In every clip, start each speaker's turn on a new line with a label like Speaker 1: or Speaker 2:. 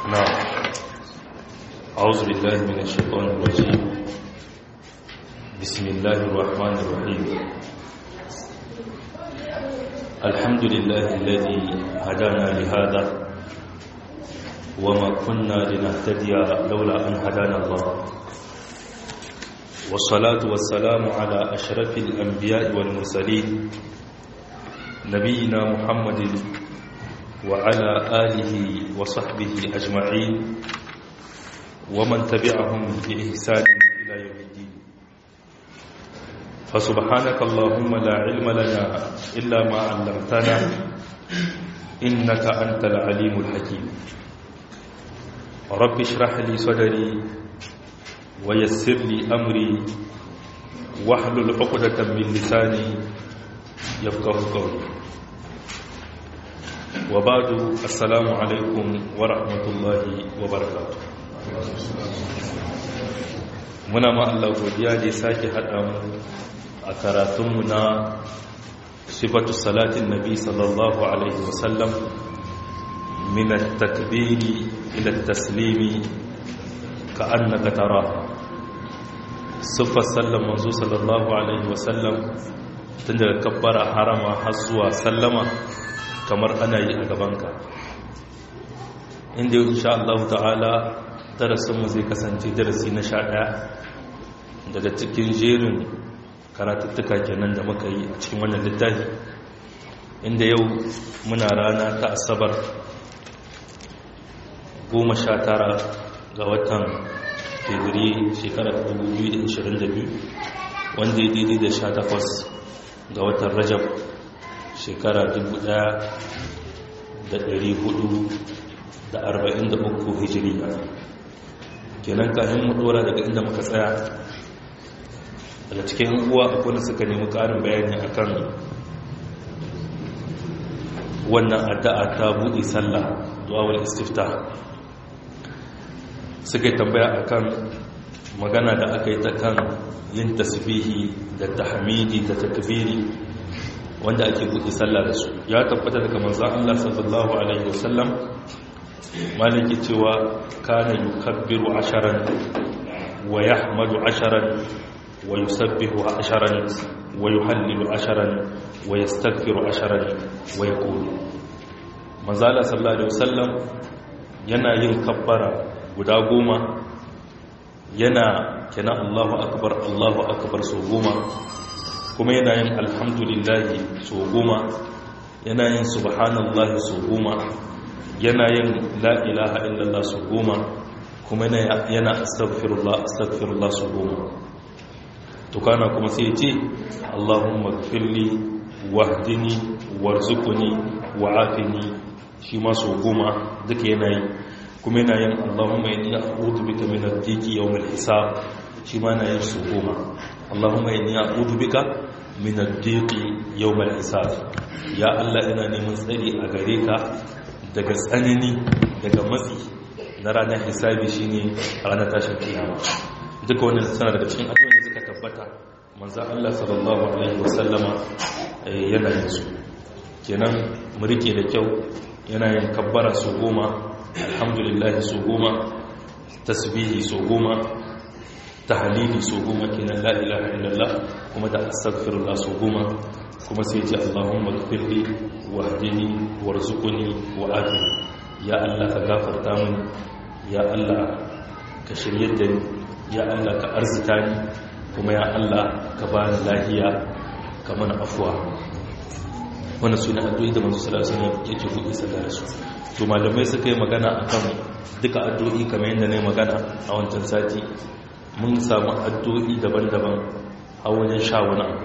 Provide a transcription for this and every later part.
Speaker 1: نعم أعوذ بالله من الشيطان الرجيم بسم الله الرحمن الرحيم الحمد لله الذي هدانا لهذا وما كنا لنهتدي لولا أن هدانا الله والصلاة والسلام على أشرف الأنبياء والمرسلين نبينا محمد وعلى آله وصحبه أجمعين ومن تبعهم بإحسان إلى يوم الدين فسبحانك اللهم لا علم لنا إلا ما علمتنا إنك أنت العليم الحكيم رب اشرح لي صدري ويسر لي أمري واحلل عقدة من لساني يفقه قولي وبعد السلام عليكم ورحمة الله وبركاته muna ma Allah godiya da sake haɗa mu a karatunmu na sifatu salatin nabi sallallahu alaihi wasallam min at-takbiri ila at-taslimi ka annaka tara sifar sallan manzo sallallahu alaihi wasallam tun daga kabbara harama har zuwa sallama kamar ana yi a gabanka inda insha Allah ta'ala darasinmu zai kasance darasi na sha ɗaya daga cikin jerin karatuttuka kenan da muka yi a cikin wannan littafi inda yau muna rana ta asabar goma sha tara ga watan fevri shekarar 2022 wanda ya daidai da sha takwas ga watan rajab shekara 1443 hijiriya kenan kafin mu dora daga inda muka tsaya daga cikin uwa akwai suka nemi karin bayani akan wannan addu'a ta buɗe sallah duwawar istifta suka tambaya akan magana da aka yi ta kan yin tasbihi da tahmidi da takbiri wanda ake buɗe sallah da su ya tabbata daga manzon Allah sallallahu alaihi wasallam maliki cewa kana yukabbiru asharan wa yahmadu asharan wa yusabbihu asharan wa yuhallilu asharan wa yastaghfiru asharan wa yaqulu manzala sallallahu alaihi wasallam yana yin kabbara guda goma yana kina Allahu akbar Allahu akbar so goma kuma yana yin alhamdulillahi so goma yana yin subhanallahi so goma yana yin la ilaha illallah su goma kuma yana astaghfirullah astaghfirullah su goma to kana kuma sai ce Allahumma gfirli wahdini warzuqni wa'afini shi ma su goma duka yana yi kuma yana yin Allahumma inni a'udhu bika min ad-dhiqi yawm al-hisab shi ma yana yin su goma Allahumma inni a'udhu bika min ad-dhiqi yawm al-hisab ya Allah ina neman tsari a gare ka daga tsanani daga matsi na ranar hisabi shine ranar tashin kiyama duka wannan sana daga cikin addu'o'in da suka tabbata manzo Allah sallallahu alaihi wasallama yana yin su kenan mu rike da kyau yana yin kabbara su goma alhamdulillah su goma tasbihi su goma tahlili su goma kenan la ilaha illallah kuma da astaghfirullah su goma kuma sai ce Allahumma gfirli wahdini warzuqni wa'afini ya Allah ka gafarta min ya Allah ka shirye da ni ya Allah ka arzita ni kuma ya Allah ka bani lafiya ka mana afwa wannan sune addu'o'i da manzo sallallahu alaihi wasallam yake buɗe sallar su to malamai suka yi magana akan duka addu'o'i kamar yadda ne magana a wancan sati mun samu addu'o'i daban-daban a wajen sha wani abu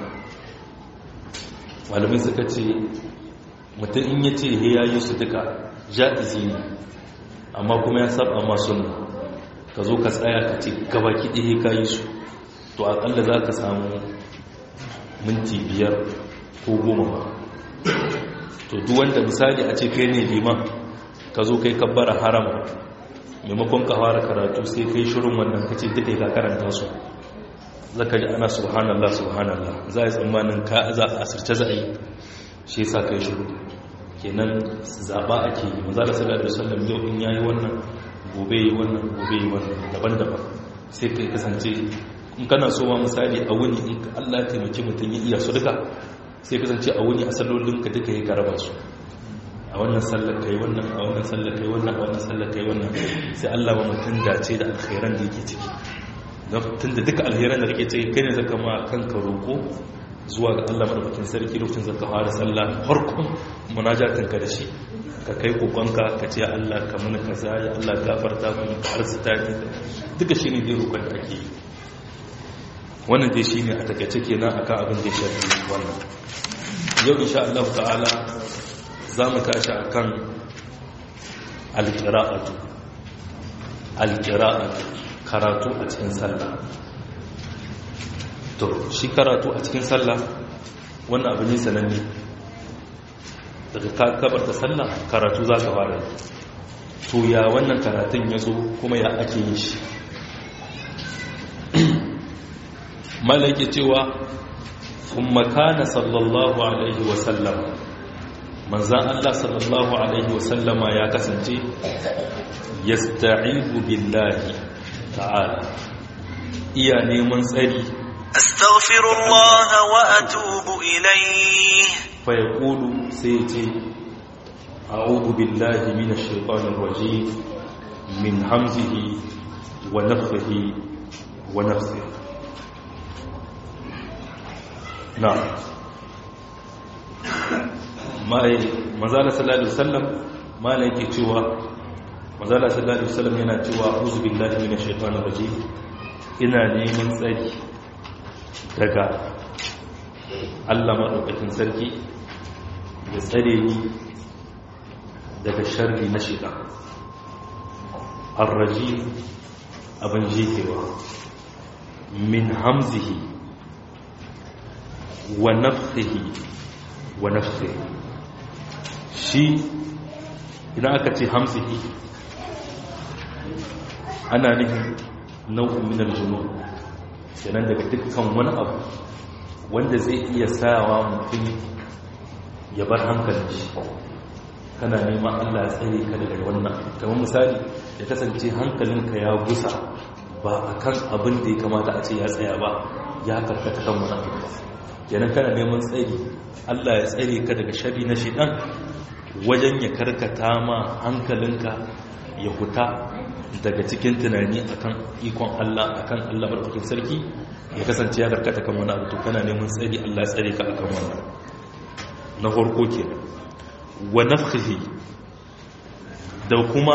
Speaker 1: malamai suka ce mutum in ya ce he ya yi su duka ja'izi ne amma kuma ya saba masu ka zo ka tsaya ka ce gabaki ɗaya ka yi su to aƙalla za ka samu minti biyar ko goma ba to duk wanda misali a ce kai ne liman ka zo kai kabbara harama maimakon ka fara karatu sai kai shirin wannan ka ce duka ka karanta su zaka ji ana subhanallah subhanallah za a yi tsammanin ka za a asirce za a yi shi sa kai shiru kenan zaba ake yi maza da sallallahu alaihi wasallam yau in yayi wannan gobe yi wannan gobe yi wannan daban-daban sai kai kasance in kana so ma misali a wuni in Allah taimaki mutum ya iya su duka sai kasance a wuni a sallolinka duka ya karaba su a wannan sallar kai wannan a wannan sallar kai wannan a wannan sallar kai wannan sai Allah wa mutum dace da alkhairan da yake ciki tun da duka alkhairan da kake ciki kai ne zaka ma kanka roko zuwa ga Allah madaukakin sarki lokacin zaka fara sallah farkon munajatin ka da shi ka kai kokonka ka ce Allah ka muni kaza ya Allah gafarta mun ka arzuta ni duka shine dai roƙon da ake yi wannan dai shine a takaice kenan akan abin da ya shafi wannan yau insha Allah ta'ala za mu tashi a kan alƙira'atu alƙira'atu karatu a cikin sallah to shi karatu a cikin sallah wannan abu ne sananne daga kabar da sallah karatu za ka fara to ya wannan karatun ya zo kuma ya ake yi shi malake cewa kuma kana sallallahu alaihi wasallam manzan Allah sallallahu Alaihi wasallama ya kasance ya sta'ibu billahi ta'ala iya neman tsari
Speaker 2: astaghfirullah wa atubu ilayhi
Speaker 1: fa yaqulu sai ce a'udhu billahi minash shaitanir rajim min hamzihi wa nafthihi wa nafsihi na'am mazala sallallahu alaihi wasallam mala yake cewa mazala sallallahu alaihi wasallam yana cewa a'udhu billahi minash shaitanir rajim ina neman tsari daga Allah madaukakin sarki ya tsare ni daga sharri na shaitan ar-rajim abin jikewa min hamzihi wa nafthihi wa nafsihi shi idan aka ce hamsihi ana nufin nau'in minar junu kenan daga dukkan wani abu wanda zai iya sawa mutum ya bar hankalin shi kana neman allah tsare ka daga wannan kamar misali ya kasance hankalinka ya gusa ba a kan abin da ya kamata a ce ya tsaya ba ya karkata kan wani abu kenan kana neman tsari Allah ya tsare ka daga shari na shidan wajen ya karkata ma hankalinka ya huta daga cikin tunani akan ikon Allah akan Allah barkatun sarki ya kasance ya karkata kan wani abu to kana neman tsari Allah ya tsare ka akan wannan na farko kenan wa nafkhihi da kuma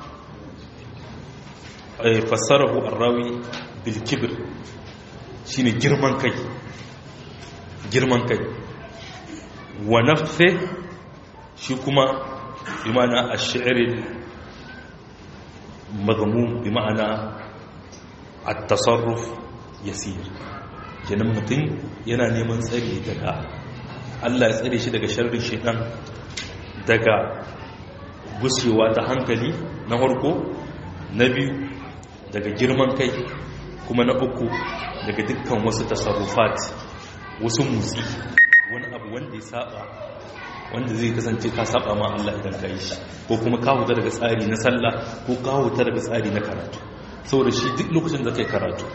Speaker 1: fassarahu arrawi bil kibr shine girman kai girman kai wa nafse shi kuma bi ma'ana a shi'irin magamu bi ma'ana a tasarruf yasir kenan mutum yana neman tsari daga allah ya tsare shi daga sharrin shaitan daga gushewa ta hankali na harko na biyu daga girman kai kuma na uku daga dukkan wasu tasarrufat wasu motsi wani abu wanda ya saba wanda zai kasance ka saba ma Allah idan ka yi shi ko kuma ka huta daga tsari na sallah ko ka huta daga tsari na karatu saboda shi duk lokacin da kai karatu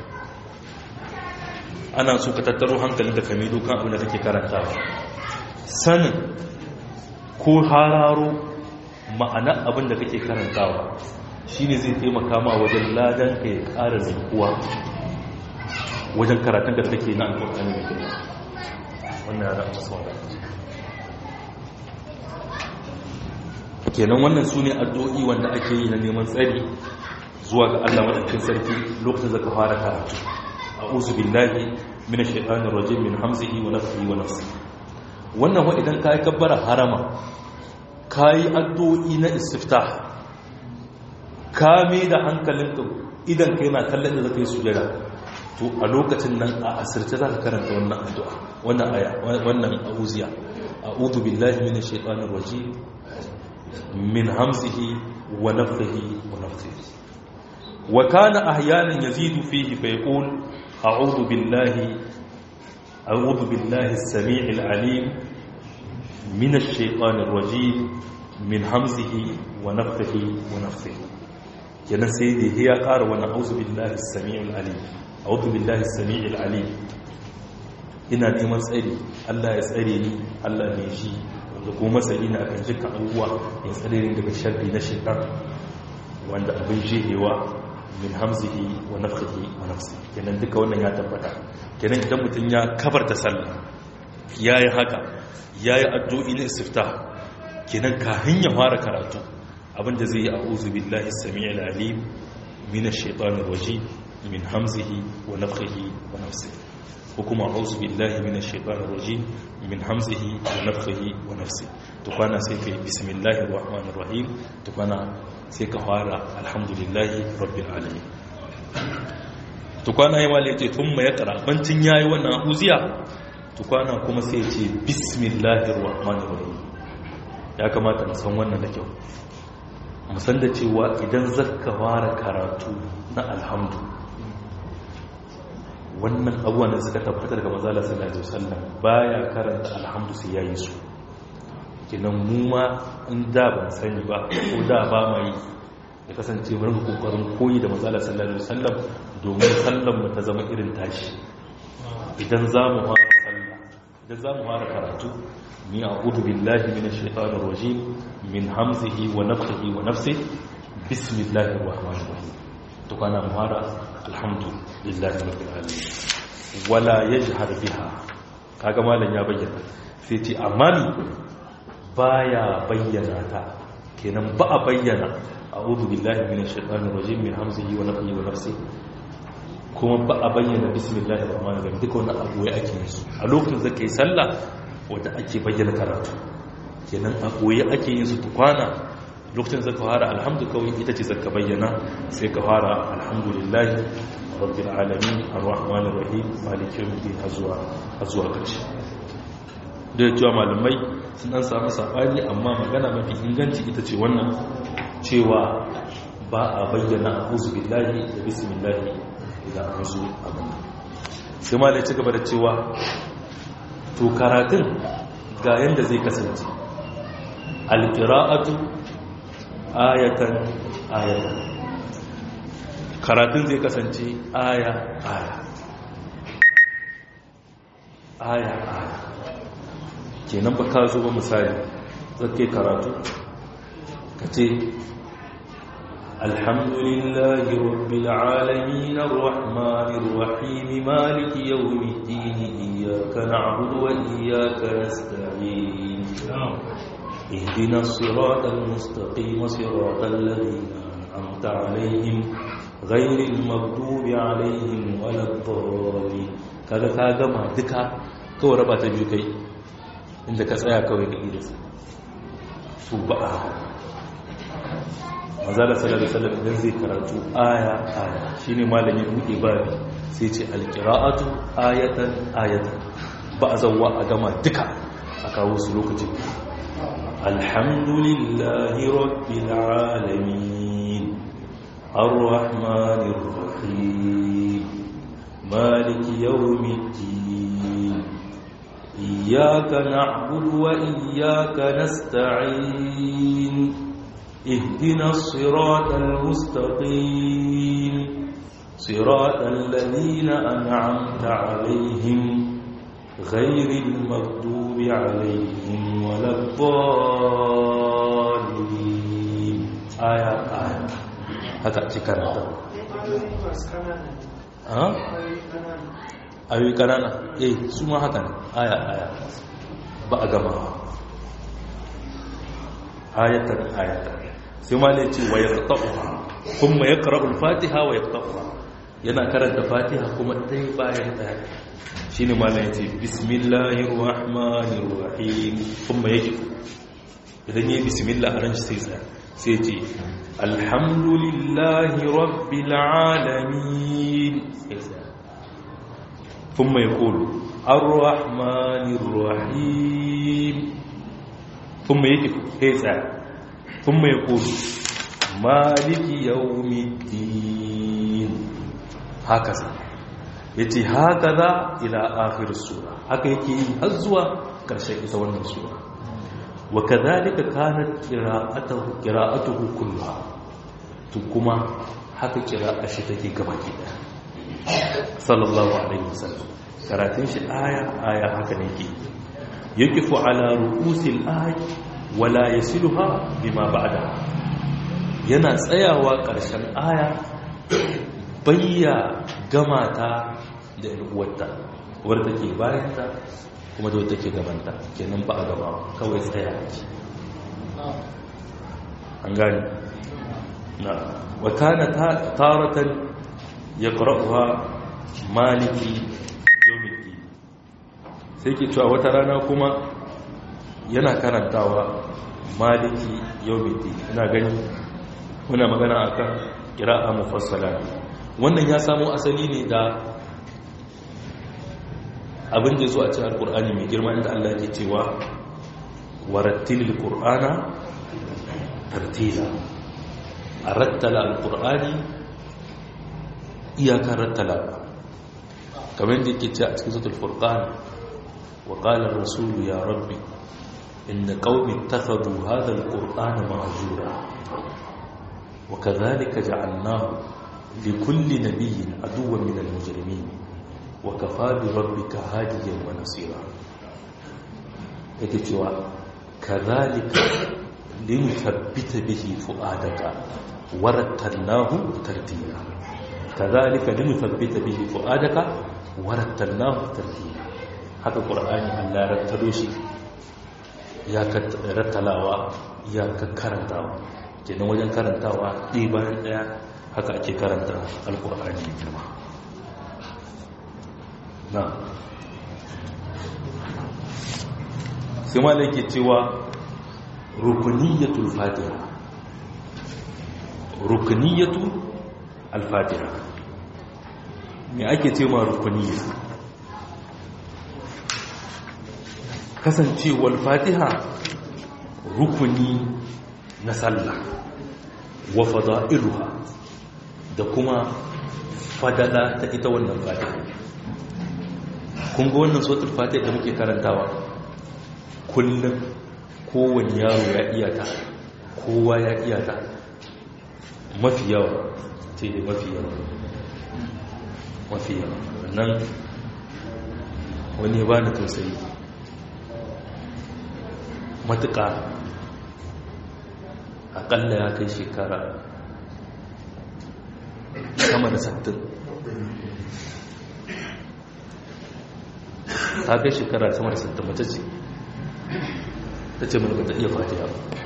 Speaker 1: ana so ka tattaro hankalin ka kame dokan abin da kake karantawa sanin ko hararo ma'ana abin da kake karantawa shine zai taimaka ma wajen ladan ka ya ƙara zukuwa wajen karatun da kake na alƙur'ani mai girma wannan ya zama masu wadda kenan wannan su ne addu'o'i wanda ake yi na neman tsari zuwa ga allah maɗaukin sarki lokacin zaka fara karatu a uzu billahi mina shaitanin rajin min hamzihi wa nafsihi wa nafsi wannan wa idan ka yi kabbara harama ka yi addu'o'i na istifta ka mai da hankalinka idan ka yana kallon da zaka yi sujada to a lokacin nan a asirce za ka karanta wannan addu'a wannan aya wannan auziya a'udhu billahi minash shaitanir rajim min hamzihi wa nafthihi wa nafthihi wa kana ahyanan yazidu fihi fa yaqul a'udhu billahi a'udhu billahi as-sami'il 'alim minash shaitanir rajim min hamzihi wa nafthihi wa nafthihi kenan sai da ya ƙara wani auzu billahi sami'ul alim auzu billahi sami'ul alim ina neman tsari Allah ya tsare ni Allah ne shi wanda kuma masani na kan jika abubuwa ya tsare ni daga sharri na shaitan wanda abin jihewa min hamzihi wa nafsihi wa nafsi kenan duka wannan ya tabbata kenan idan mutum ya kabarta sallah yayi haka yayi addu'i na istifta kenan kafin ya fara karatu abinda zai yi a'udhu billahi samii'il alim minash shaitanir rajim min hamzihi wa nafthihi wa nafsihi ko kuma a'udhu billahi minash shaitanir rajim min hamzihi wa nafthihi wa nafsihi to kwana sai kai bismillahir rahmanir rahim to kwana sai ka fara alhamdulillahi rabbil alamin to kwana yayi wale ce tun mai kara bancin yayi wannan uziya to kwana kuma sai ce bismillahir rahmanir rahim ya kamata mu san wannan da kyau mu san da cewa idan zakka fara karatu na alhamdu wannan abubuwan da suka tabbatar daga manzala sallallahu alaihi wasallam baya karanta alhamdu sai yayi su kinan mu ma in da ban sani ba ko da ba mai ya kasance mu rinka kokarin koyi da manzala sallallahu alaihi wasallam domin sallan mu ta zama irin tashi idan za mu fara sallah idan za mu fara karatu ni a'udhu billahi minash shaitanir rajim min hamzihi wa nafthihi wa nafsihi bismillahir rahmanir rahim to kana mu fara alhamdulillahi rabbil alamin wala yajhar biha kaga malam ya bayyana sai ce amma ni baya bayyana ta kenan ba a bayyana a'udhu billahi minash shaitanir rajim min hamzihi wa nafthihi wa nafsihi kuma ba a bayyana bismillahir rahmanir rahim duka wannan abu ya ake su a lokacin da kai sallah wanda ake bayyana karatu kenan a koyi ake yin su tukwana lokacin zaka fara alhamdu kawai ita ce zaka bayyana sai ka fara alhamdulillahi rabbil alamin arrahmanir rahim maliki yawmiddin azwa azwa karshe da cewa malamai sun an samu sabani amma magana mafi inganci ita ce wannan cewa ba a bayyana a'udhu billahi da bismillahi idan an zo abin sai ma da ci gaba da cewa to karatun ga yadda zai kasance alƙira'atu ayatan ayatan karatun zai kasance aya aya aya aya kenan ba ka zo ba misali zai karatu ka ce الحمد لله رب العالمين الرحمن الرحيم مالك يوم الدين إياك نعبد وإياك نستعين اهدنا الصراط المستقيم صراط الذين أنعمت عليهم غير المغضوب عليهم ولا الضالين kaga ka gama duka kawai raba ta biyu kai inda ka tsaya kawai ka idasa su ba manzala sallallahu alaihi wasallam idan zai karatu aya aya shine malamin buɗe babi sai ce alqira'atu ayatan ayatan ba a zawwa a gama duka a kawo su lokaci alhamdulillahi rabbil alamin arrahmanir rahim maliki yawmiddin iyyaka na'budu wa iyyaka nasta'in اهدنا الصراط المستقيم صراط الذين أنعمت عليهم غير المغضوب عليهم ولا الضالين آية آية هكا تكرر ها ayoyi kanana eh su ma haka ne aya aya ba a gama ayatan ayatan sai ma ne ce wa ya ƙaƙa'uwa kuma ya ƙara'ul fatiha wa ya ƙaƙa'uwa yana karanta fatiha kuma ɗaya bayan ɗaya shi ne ma ne ce bismillahir rahmanir rahim kuma ya ƙi idan yi bismillah a ran shi sai tsaya sai ce alhamdulillahi rabbil alamin kuma ya ƙulu ar-rahmanir rahim kuma ya ƙi sai tsaya ثم يقول مالك يوم الدين هكذا yace hakaza ila akhir sura haka yake yi har zuwa karshen ita wannan sura wa kadhalika kanat qira'atuhu qira'atuhu kulluha to kuma haka kira a shi take gaba ke ɗaya sallallahu alaihi wasallam karatun shi aya aya haka ne ke yakifu ala ru'usil ayat wala yasiluha bima ba'da yana tsayawa ƙarshen aya bayya gama ta da uwarta wadda take bayanta kuma da wadda take gabanta kenan ba a gaba kawai tsaya ce an gani na wakana taratan ya ƙara'uwa maliki yomiki sai ke cewa wata rana kuma yana karantawa maliki yomiki ina gani muna magana akan kira'a mufassala wannan ya samo asali ne da abin da zo a cikin alkur'ani mai girma inda Allah ke cewa warattilil qur'ana tartila a rattala alkur'ani iyakar rattala kamar da yake ce a cikin zutul furqan wa qala ar-rasul ya rabbi inna qaumi ittakhadhu hadha al-qur'ana mahjura wa kadhalika ja'alnahu likulli nabiyyin aduwwan min al-mujrimin wa kafa bi rabbika hadiyan wa nasira yake cewa kadhalika linuthabbita bihi fu'adaka warattalnahu tartila kadhalika linuthabbita bihi fu'adaka warattalnahu tartila haka qur'ani Allah rattalo shi ya rattalawa ya karantawa kenan wajen karantawa ɗaya bayan ɗaya haka ake karanta alqur'ani girma na sai ma ke cewa rukuniyatul fatiha rukuniyatu al-fatiha me ake ce ma rukuniya kasancewar fatiha rukuni na sallah wa fada'iluha da kuma fadala ta ita wannan fatiha kun ga wannan sautul fatiha da muke karantawa kullum kowane yaro ya iya ta kowa ya iya ta mafi yawa ce da mafi yawa mafi yawa nan wani ba na tausayi matuƙa aƙalla ya kai shekara sama da sattin ta kai shekara sama da sattin mace ce ta ce mana ta iya fatiha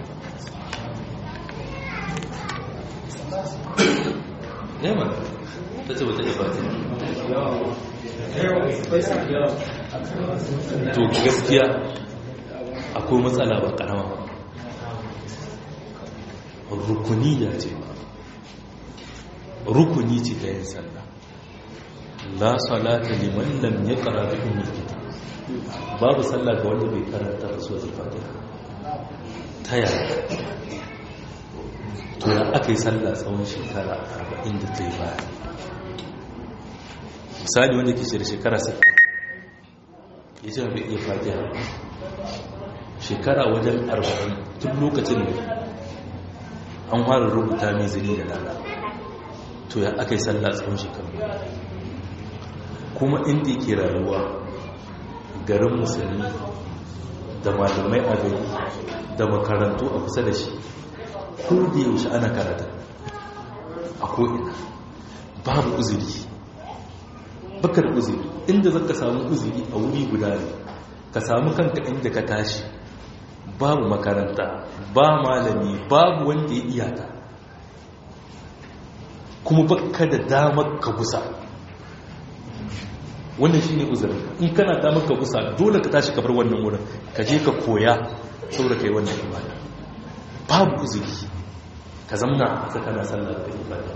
Speaker 1: nema ta ce ba ta iya fatiha to gaskiya akwai matsala ba karama ba rukuni ya ce ba rukuni ce ta yin sallah la salata liman lam yaqra bi ummil kitab babu sallah ga wanda bai karanta rasul fatiha ta yaya to ya aka yi sallah tsawon shekara 40 da ta yi baya misali wanda ke da shekara 60 ya ce bai iya fatiha shekara wajen 40 tun lokacin da an fara rubuta mai zini da lada to ya aka yi sallah tsawon shekaru kuma inda yake rayuwa garin musulmi da malamai a gari da makarantu a kusa da shi ko da yaushe ana karata a ko'ina babu uzuri bakar uzuri inda zaka samu uzuri a wuri guda ne ka samu kanka inda ka tashi babu makaranta ba malami babu wanda ya iyaka kuma baka da damar ka gusa wannan shi ne uzurin in kana damar ka gusa dole ka tashi kabar wannan wurin ka je ka koya saboda ka yi wannan ibada babu uzuri ka zamna a tsakana sallar da ibada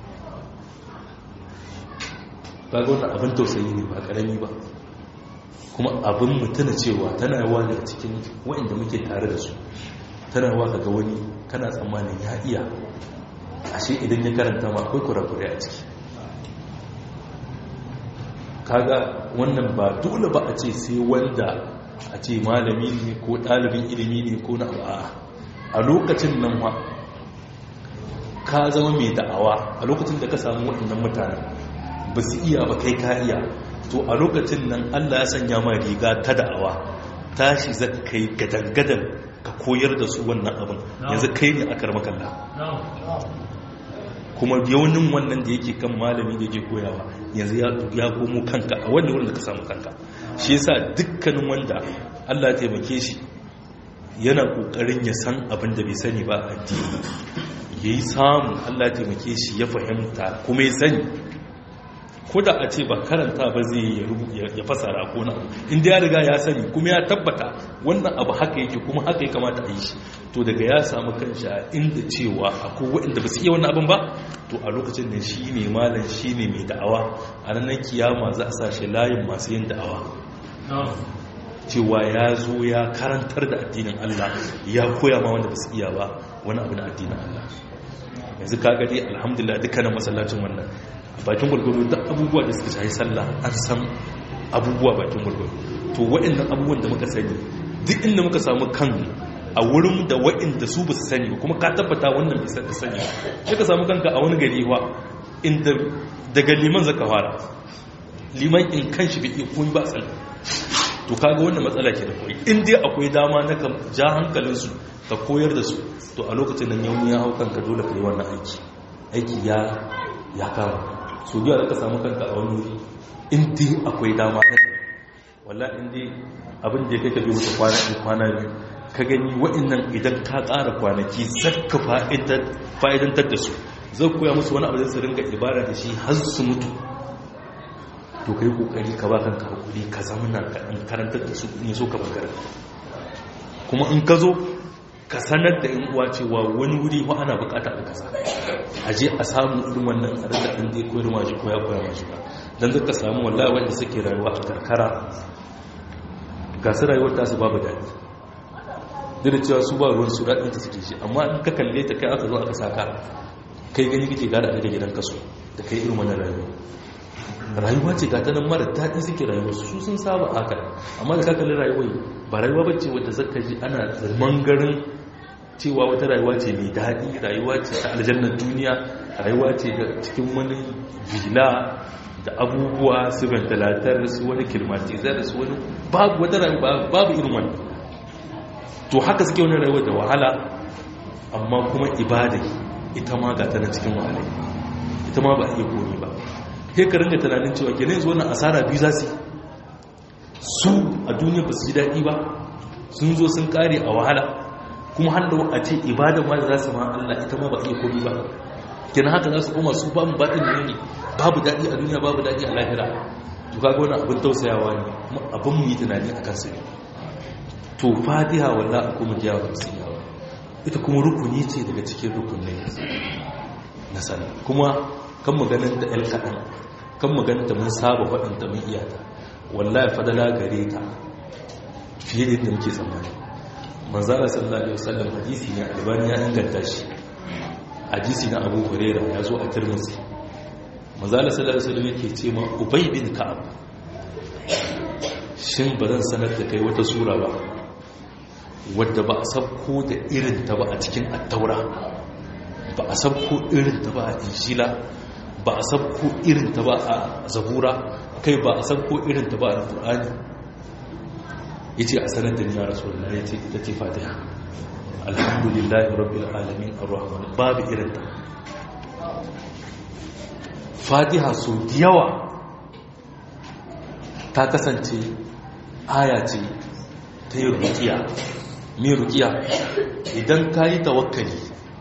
Speaker 1: ba ga wannan abin tausayi ne ba karami ba kuma abin mutuna cewa tana yawa daga cikin waɗanda muke tare da su tana yawa ga wani kana tsammanin ya iya ashe idan ya karanta ma akwai kurakurai a ciki kaga wannan ba dole ba a ce sai wanda a ce malami ne ko ɗalibin ilimi ne ko na a a lokacin nan ma ka zama mai da'awa a lokacin da ka samu waɗannan mutane ba su iya ba kai ka iya to a lokacin nan allah ya sanya ma riga ta da'awa tashi za ka kai gadan-gadan ka koyar da su wannan abin yanzu kai ne a karmakalla kuma yaunin wannan da yake kan malami da yake koyawa yanzu ya komo kanka a wanda wurin da ka samu kanka shi yasa dukkanin wanda Allah ya taimake shi yana kokarin ya san abin da bai sani ba a addini yayi samu Allah ya taimake shi ya fahimta kuma ya sani ko da a ce ba karanta ba zai ya fasara ko na inda ya riga ya sani kuma ya tabbata wannan abu haka yake kuma haka ya kamata a yi shi to daga ya samu kanshi a inda cewa akwai waɗanda ba su iya wannan abin ba to a lokacin da shi ne malam shi ne mai da'awa a ranar kiyama za a sashe layin masu yin da'awa cewa ya zo ya karantar da addinin Allah ya koya ma wanda ba su iya ba wani abu na addinin Allah yanzu ka gadi alhamdulillah dukkanin masallacin wannan bakin gwargwaro duk abubuwa da suka shahi sallah an san abubuwa bakin gwargwaro to waɗannan abubuwan da muka sani duk inda muka samu kan a wurin da waɗanda su ba su sani kuma ka tabbata wannan bai san da sani sai ka samu kanka a wani gari wa inda daga liman zaka fara liman in kan shi bai koyi ba tsalla to kaga wannan matsala ke da koyi in dai akwai dama na ka ja hankalinsu ka koyar da su to a lokacin nan yau ya hau kanka dole ka yi wannan aiki aiki ya ya kama so biya da ka samu kanka a wani wuri in dai akwai dama na walla in dai abin da ya kai ka bi wuce kwana kwana biyu ka gani wa'annan idan ka ƙara kwanaki zakka fa'idantar da su zai koya musu wani abu da su ringa ibada da shi har su mutu to kai kokari ka ba kanka hakuri ka zamana ka dan karantar da su in so ka bakar kuma in ka zo ka sanar da yan uwa cewa wani wuri ko ana bukata a kasa a je a samu irin wannan a rika din dai koyar ma shi ko ya koya ma shi ba dan zaka samu wallahi wanda suke rayuwa a karkara ga su rayuwar tasu babu daɗi duk da cewa su ba ruwan su daɗin ta suke shi amma in ka kalle ta kai aka zo aka saka kai gani kake gada a da gidan kaso da kai irin wannan rayuwa rayuwa ce gata nan mara daɗi suke rayuwa su sun saba haka amma da kakalin rayuwa ba rayuwa bacce wadda zaka ji ana zaman garin cewa wata rayuwa ce mai daɗi rayuwa ce ta aljannar duniya rayuwa ce ga cikin wani vila da abubuwa su ventilatar su wani kilmatizar su wani babu wata rayuwa babu irin wani to haka suke wani rayuwa da wahala amma kuma ibada ita ma gata na cikin wahala ita ma ba a iya komi ba sai ka ringa tunanin cewa kenan yanzu wannan asara biyu za su su a duniya ba su ji daɗi ba sun zo sun kare a wahala kuma hannu a ce ibadan ma da za su ma Allah ita ma ba iya komi ba kenan haka za su koma su ba mu baɗin ne babu daɗi a duniya babu daɗi a lahira to kaga wani abin tausayawa ne kuma abin mu yi tunani a kansu ne to fatiha walla a kuma jiyawa da su yawa ita kuma rukuni ce daga cikin rukunai na sana kuma kan maganin da ‘yan kaɗan kan maganin da mun saba faɗin da mun iyata wallahi fadala gare ta fiye da yadda muke tsammani manzara sallallahu alaihi wasallam hadisi ne albani ya inganta shi hadisi na abu huraira ya zo a tirmidhi manzara sallallahu alaihi wasallam yake ce ma ubay bin ka'ab shin ba zan sanar da kai wata sura ba wadda ba a sabko da irin ta ba a cikin attaura ba a sabko irin ta ba a injila ba a sabko irin ta ba a zabura kai ba a sabko irin ta ba a alƙur'ani ya ce a sanar da niyar rasulullah ya ce ita ce fatiha alhamdulillahi rabbil alamin arrahman babu irin ta fatiha so yawa ta kasance aya ce ta yi rukiya mai rukiya idan ka yi tawakkali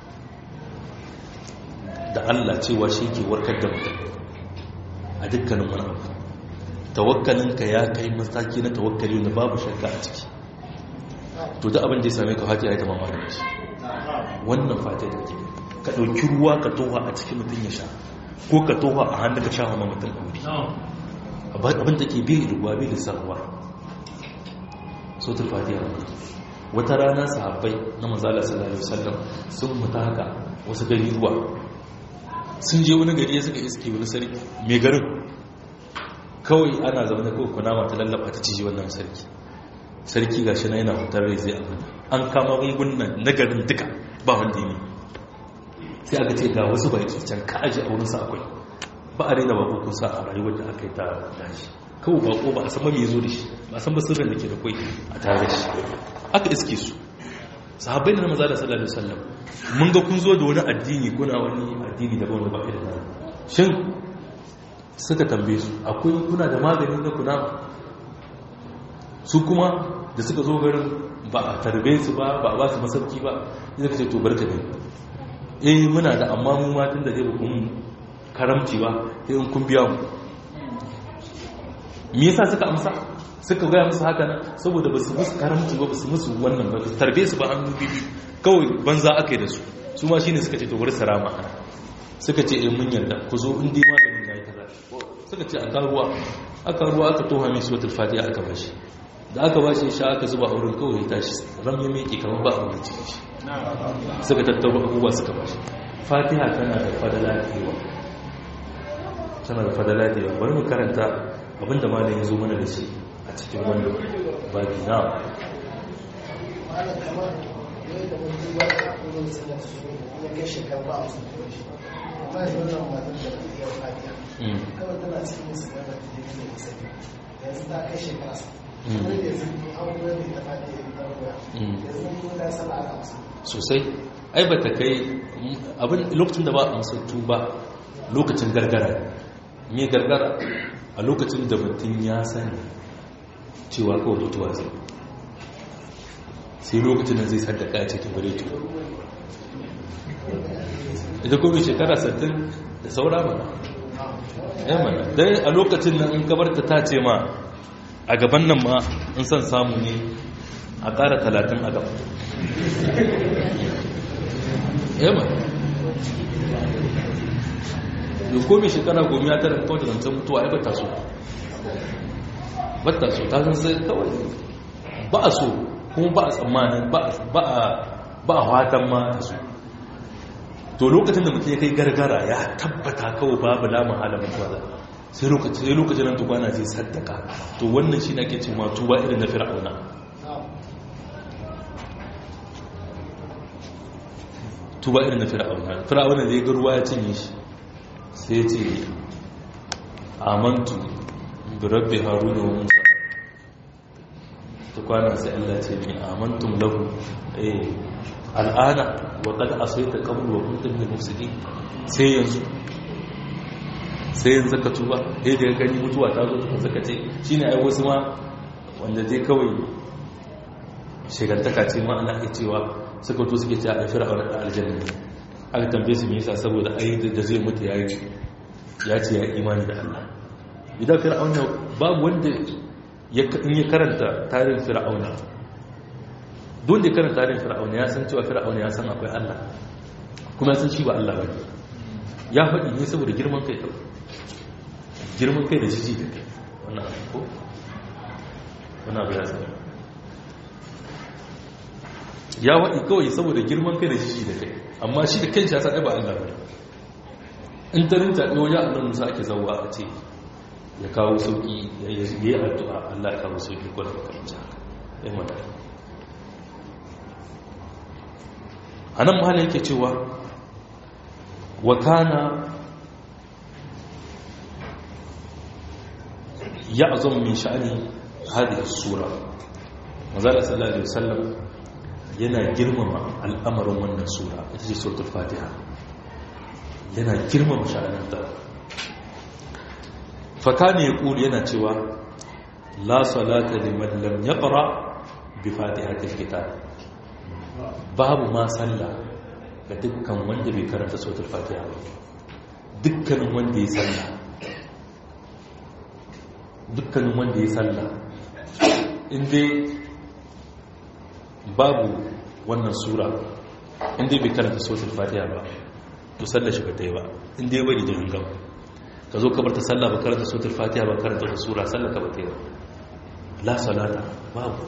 Speaker 1: da Allah cewa shi ke warkar da mutum a dukkanin wani abu tawakkalinka ya kai mataki na tawakkali wanda babu shakka a ciki to da abin da ya same ka fatiha ya ta mama da shi wannan fatiha da ke ka ɗauki ruwa ka toha a cikin mutum ya sha ko ka toha a hannun ka sha hama mutum a wuri abin da ke bai ruwa bai lissarwa sautul fatiha wata rana sahabbai na manzala sallallahu alaihi wasallam sun mutu haka wasu gari ruwa sun je wani gari ya suka iske wani sarki mai garin kawai ana zama da kawai kunama ta lallaba ta ciji wannan sarki sarki gashi na yana hutar rai zai abin an kama gungunan na garin duka ba wanda ne sai aka ce ga wasu baki can ka aji a wurinsa akwai ba a raina bako kusa a rayuwar da aka yi ta dashi kawai bako ba a san ba mai zo da shi ba a san ba sirrin da ke da kwai a tare da shi aka iske su sahabbai da na maza da sallallahu alaihi wasallam mun ga kun zo da wani addini kuna wani addini da wanda ba ka da nan shin suka tambaye su akwai kuna da magani na kuna su kuma da suka zo garin ba a tarbe su ba ba a ba su masauki ba idan ka ce to barka ne eh muna da amma mu ma tun da dai kun karamci ba sai in kun biya mu me yasa suka amsa suka gaya musu haka nan saboda ba su musu karamci ba ba su musu wannan ba su tarbe su ba hannu bibi kawai banza aka yi da su su ma shine suka ce to bari sarama ana suka ce in mun yarda ku zo in dai maganin yayi kaza suka ce aka ruwa aka ruwa aka toha mai suratul fatiha aka bashi da aka bashi sha aka zuba a wurin kawai ya tashi ram ya miƙe kamar ba a wurin ciki shi suka tattaro abubuwa suka bashi fatiha tana da fadala da yawa tana da fadala da yawa bari mu karanta abinda malam ya zo mana da shi a cikin wannan babi na sosai ai ba ta kai abin lokacin da ba a masautu ba lokacin gargara me gargara a lokacin da mutum ya sani cewa kawai mutuwa zai sai lokacin da zai sadaka ya ce ta bare tuwa ita kuma shekara 60 da saura mana ya mana dai a lokacin nan in kabarta ta ce ma a gaban nan ma in son samu ne a ƙara 30 a gaba ya mana yau komi shekara gomi ya tara kawai da zancen mutuwa ya bata so bata so ta san sai kawai ba a so kuma ba a tsammanin ba a watan ma ta so to lokacin da mutum ya kai gargara ya tabbata kawai babu lamun halin mutuwa da sai lokacin nan tukwana zai saddaka to wannan shi na ke ce ma tuba irin na fir'auna tuba irin na fir'auna fir'auna da ya ga ruwa ya cinye shi sai ce amantu bi rabbi haruna wa musa ta kwana sai Allah ce mai amantum lahu eh al'ana wa qad asayta qabl wa kuntum min mufsidin sai yanzu sai yanzu ka tuba eh da gani mutuwa ta zo ta saka ce shine ai wasu ma wanda dai kawai shigantaka ce ma ana iya cewa suka to suke cewa a fir'auna da aljanna aka tambaye su me yasa saboda ai da zai mutu ya ya ce ya imani da Allah idan fir'auna babu wanda ya in ya karanta tarihin fir'auna don da karanta tarihin fir'auna ya san cewa fir'auna ya san akwai Allah kuma ya san shi ba Allah ba ya faɗi ne saboda girman kai kawai girman kai da jiji da kai wannan abu ko wannan abu ya san ya waɗi kawai saboda girman kai da jiji da kai amma shi da kanshi ya san ba Allah ba in ta rinta ɗaya wajen annan musa ake zauwa a ce ya kawo sauƙi ya yi addu'a Allah ya kawo sauƙi ko da makamanci haka ya mana a nan mahala yake cewa wa kana ya azon min sha'ani hadhihi sura manzala sallallahu alaihi wasallam yana girmama al'amarin wannan sura ita ce suratul fatiha yana girmama sha'aninta fakani ya kuli yana cewa la salata liman lam yaqra bi fatihatil kitab babu ma sallah ga dukkan wanda bai karanta suratul fatiha ba dukkanin wanda ya sallah dukkanin wanda ya sallah inda babu wannan sura inda bai karanta suratul fatiha ba to sallar shi ba ta yi ba inda ya bari da hangam ka zo ka barta sallah ba karanta suratul fatiha ba karanta wata sura sallar ka ba ta yi ba la salata babu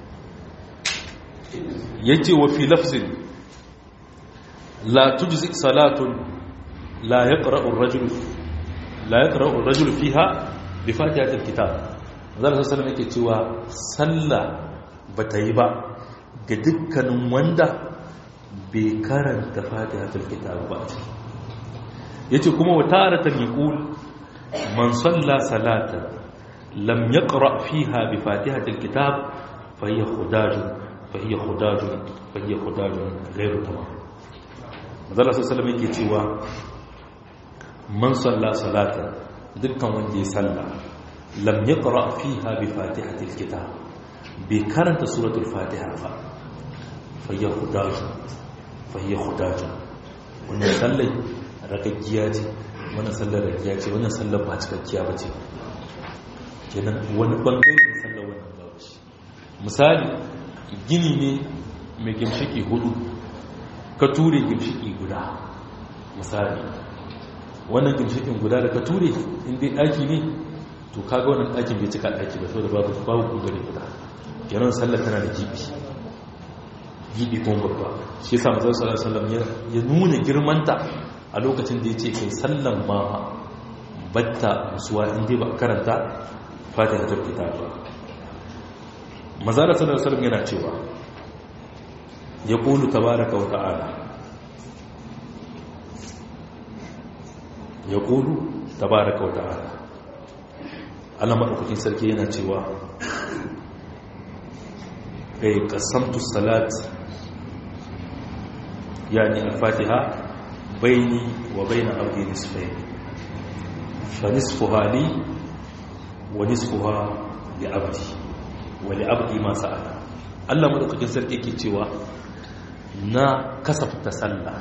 Speaker 1: yace wa fi lafzin la tujzi salatun la yaqra'u ar-rajulu la yaqra'u ar-rajulu fiha bi fatihatil kitab zalla sallallahu yake cewa sallah bata yi ba ga dukkanin wanda bai karanta fatihatul kitab ba a ciki yace kuma wa taratan yaqul man salla salatan lam yaqra fiha bi fatihatil kitab fa hiya khudajun fa hiya khudajun fa hiya khudajun ghairu tamam Mazala sallallahu yake cewa man salla salatan dukkan wanda ya salla lam yaqra fiha bi fatihatil kitab bai karanta suratul fatiha ba fa hiya khudajun fa hiya khudajun wannan sallai ragaggiya ce wannan sallar ragaggiya ce wannan sallar ba cikakkiya ba ce kenan wani bangare da sallar wannan babu shi misali gini ne mai gimshiki hudu ka ture gimshiki guda misali wannan gimshikin guda da ka ture inda daki ne to kaga wannan dakin bai cika daki ba saboda babu babu kugare guda kenan sallar tana da gibi gibi kuma babba shi yasa manzon sallallahu alaihi wasallam ya nuna girmanta a lokacin da yace kai sallan ma batta musuwa inda ba karanta fatihatul kitab ba manzon sallallahu alaihi wasallam yana cewa yaqulu tabaaraka wa ta'ala yaqulu tabaaraka wa ta'ala Allah madaukakin sarki yana cewa kai qasamtu salat يعني الفاتحة بيني وبين عبدي نصفين فنصفها لي ونصفها لعبدي ولعبدي ما سأل Allah madaukakin sarki ke cewa na kasafta sallah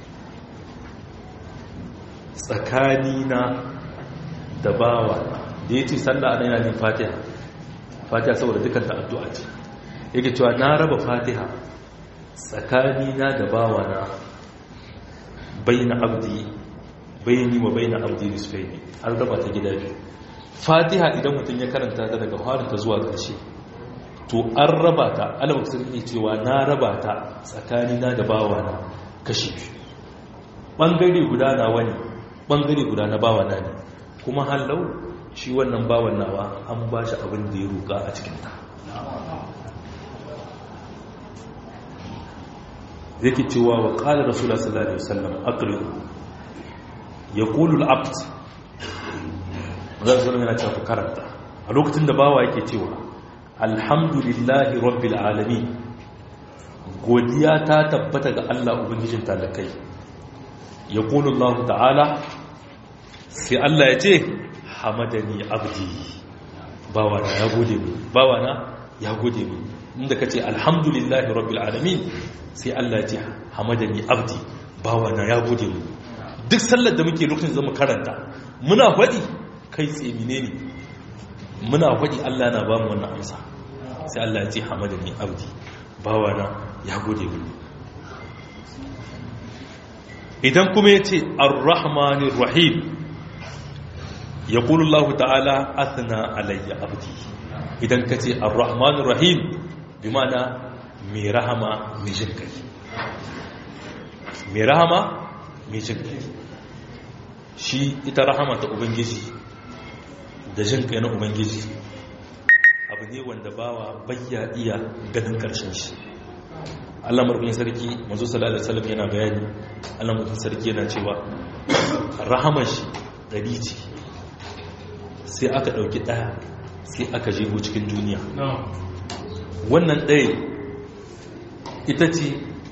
Speaker 1: tsakanina da bawa da ya ce sallah ana yana yin fatiha fatiha saboda dukkan ta addu'a ce yake cewa na raba fatiha tsakanina da bawana baina abdi baini wa baina abdi nisfaini an raba ta gida biyu fatiha idan mutum ya karanta ta daga ta zuwa ƙarshe to an raba ta alamak sun iya cewa na raba ta tsakanina da bawana kashi biyu ɓangare guda na wani ɓangare guda na bawana ne kuma hallau shi wannan bawan nawa an ba shi abin da ya roƙa a cikinta yake cewa wa qala rasulullah sallallahu alaihi wasallam aqri'u yaqulu al-abd zai yana cewa karanta a lokacin da bawa yake cewa alhamdulillahi rabbil alamin godiya ta tabbata ga Allah ubangijin talakai yaqulu Allah ta'ala sai Allah ya ce hamadani abdi bawana ya gode mu bawana ya gode mu inda kace alhamdulillahi rabbil alamin sai Allah ce hamadani abdi bawana ya gode mu duk sallar da muke lokacin zama karanta muna faɗi kai tsemine ne muna faɗi Allah na ba mu wannan amsa sai Allah ya ce hamadani abdi bawana ya gode mu idan kuma ya ce ar-rahmanir rahim ya Allah ta'ala athna alayya abdi idan ka ce ar-rahmanir rahim bi ma'ana mai rahama mai jin kai mai rahama mai jin kai shi ita rahama ta ubangiji da jin kai na ubangiji abu ne wanda bawa bayya iya ganin karshen shi Allah marubin sarki manzo sallallahu alaihi wasallam yana bayani Allah marubin sarki yana cewa rahamar shi dari ce sai aka dauki daya sai aka jego cikin duniya wannan ɗaya ita ce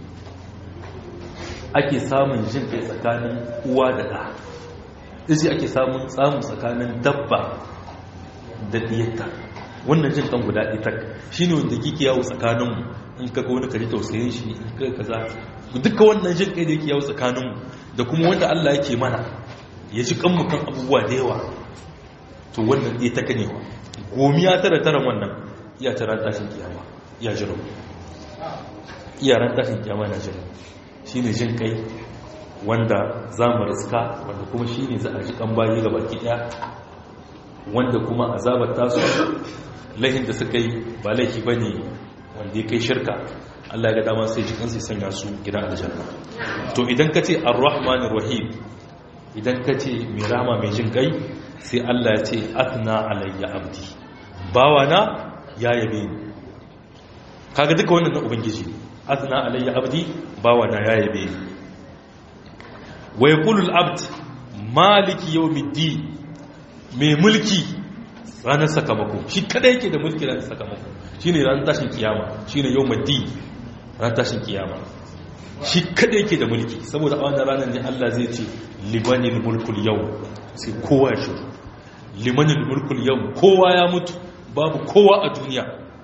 Speaker 1: ake samun jin kai tsakanin uwa da ɗa isi ake samun tsamun tsakanin dabba da ɗiyarta wannan jin kan guda ita shi ne wanda kike yawo tsakaninmu in kaga wani kaji tausayin shi in kaga kaza duka wannan jin kai da yake yawo tsakaninmu da kuma wanda Allah yake mana ya ji kanmu kan abubuwa da yawa to wannan ɗaya ta kanewa gomiya tara tara wannan iya tara tashin kiyama ya jiro iyaran tashin kiyama na jiro shi ne jin kai wanda za mu riska wanda kuma shi ne za a ji kan bayi ga baki ɗaya wanda kuma azabar tasu laihin da suka yi ba laifi ba ne wanda ya kai shirka Allah ya ga dama sai jikin sai sanya su gidan aljanna to idan ka ce ar-rahmanir rahim idan ka ce mai rama mai jin kai sai Allah ya ce atna alayya abdi bawana ya yabe ni kaga duka wannan na ubangiji atna alayya abdi bawa na ya yabe ni wa yaqulu al-abd maliki yawmiddin mai mulki ranar sakamako shi kada yake da mulki ranar sakamako shine ranar tashin kiyama shine yawmiddin ranar tashin kiyama shi kada yake da mulki saboda a wannan ranar ne Allah zai ce limanil mulkul yau sai kowa shi limanil mulkul yau kowa ya mutu babu kowa a duniya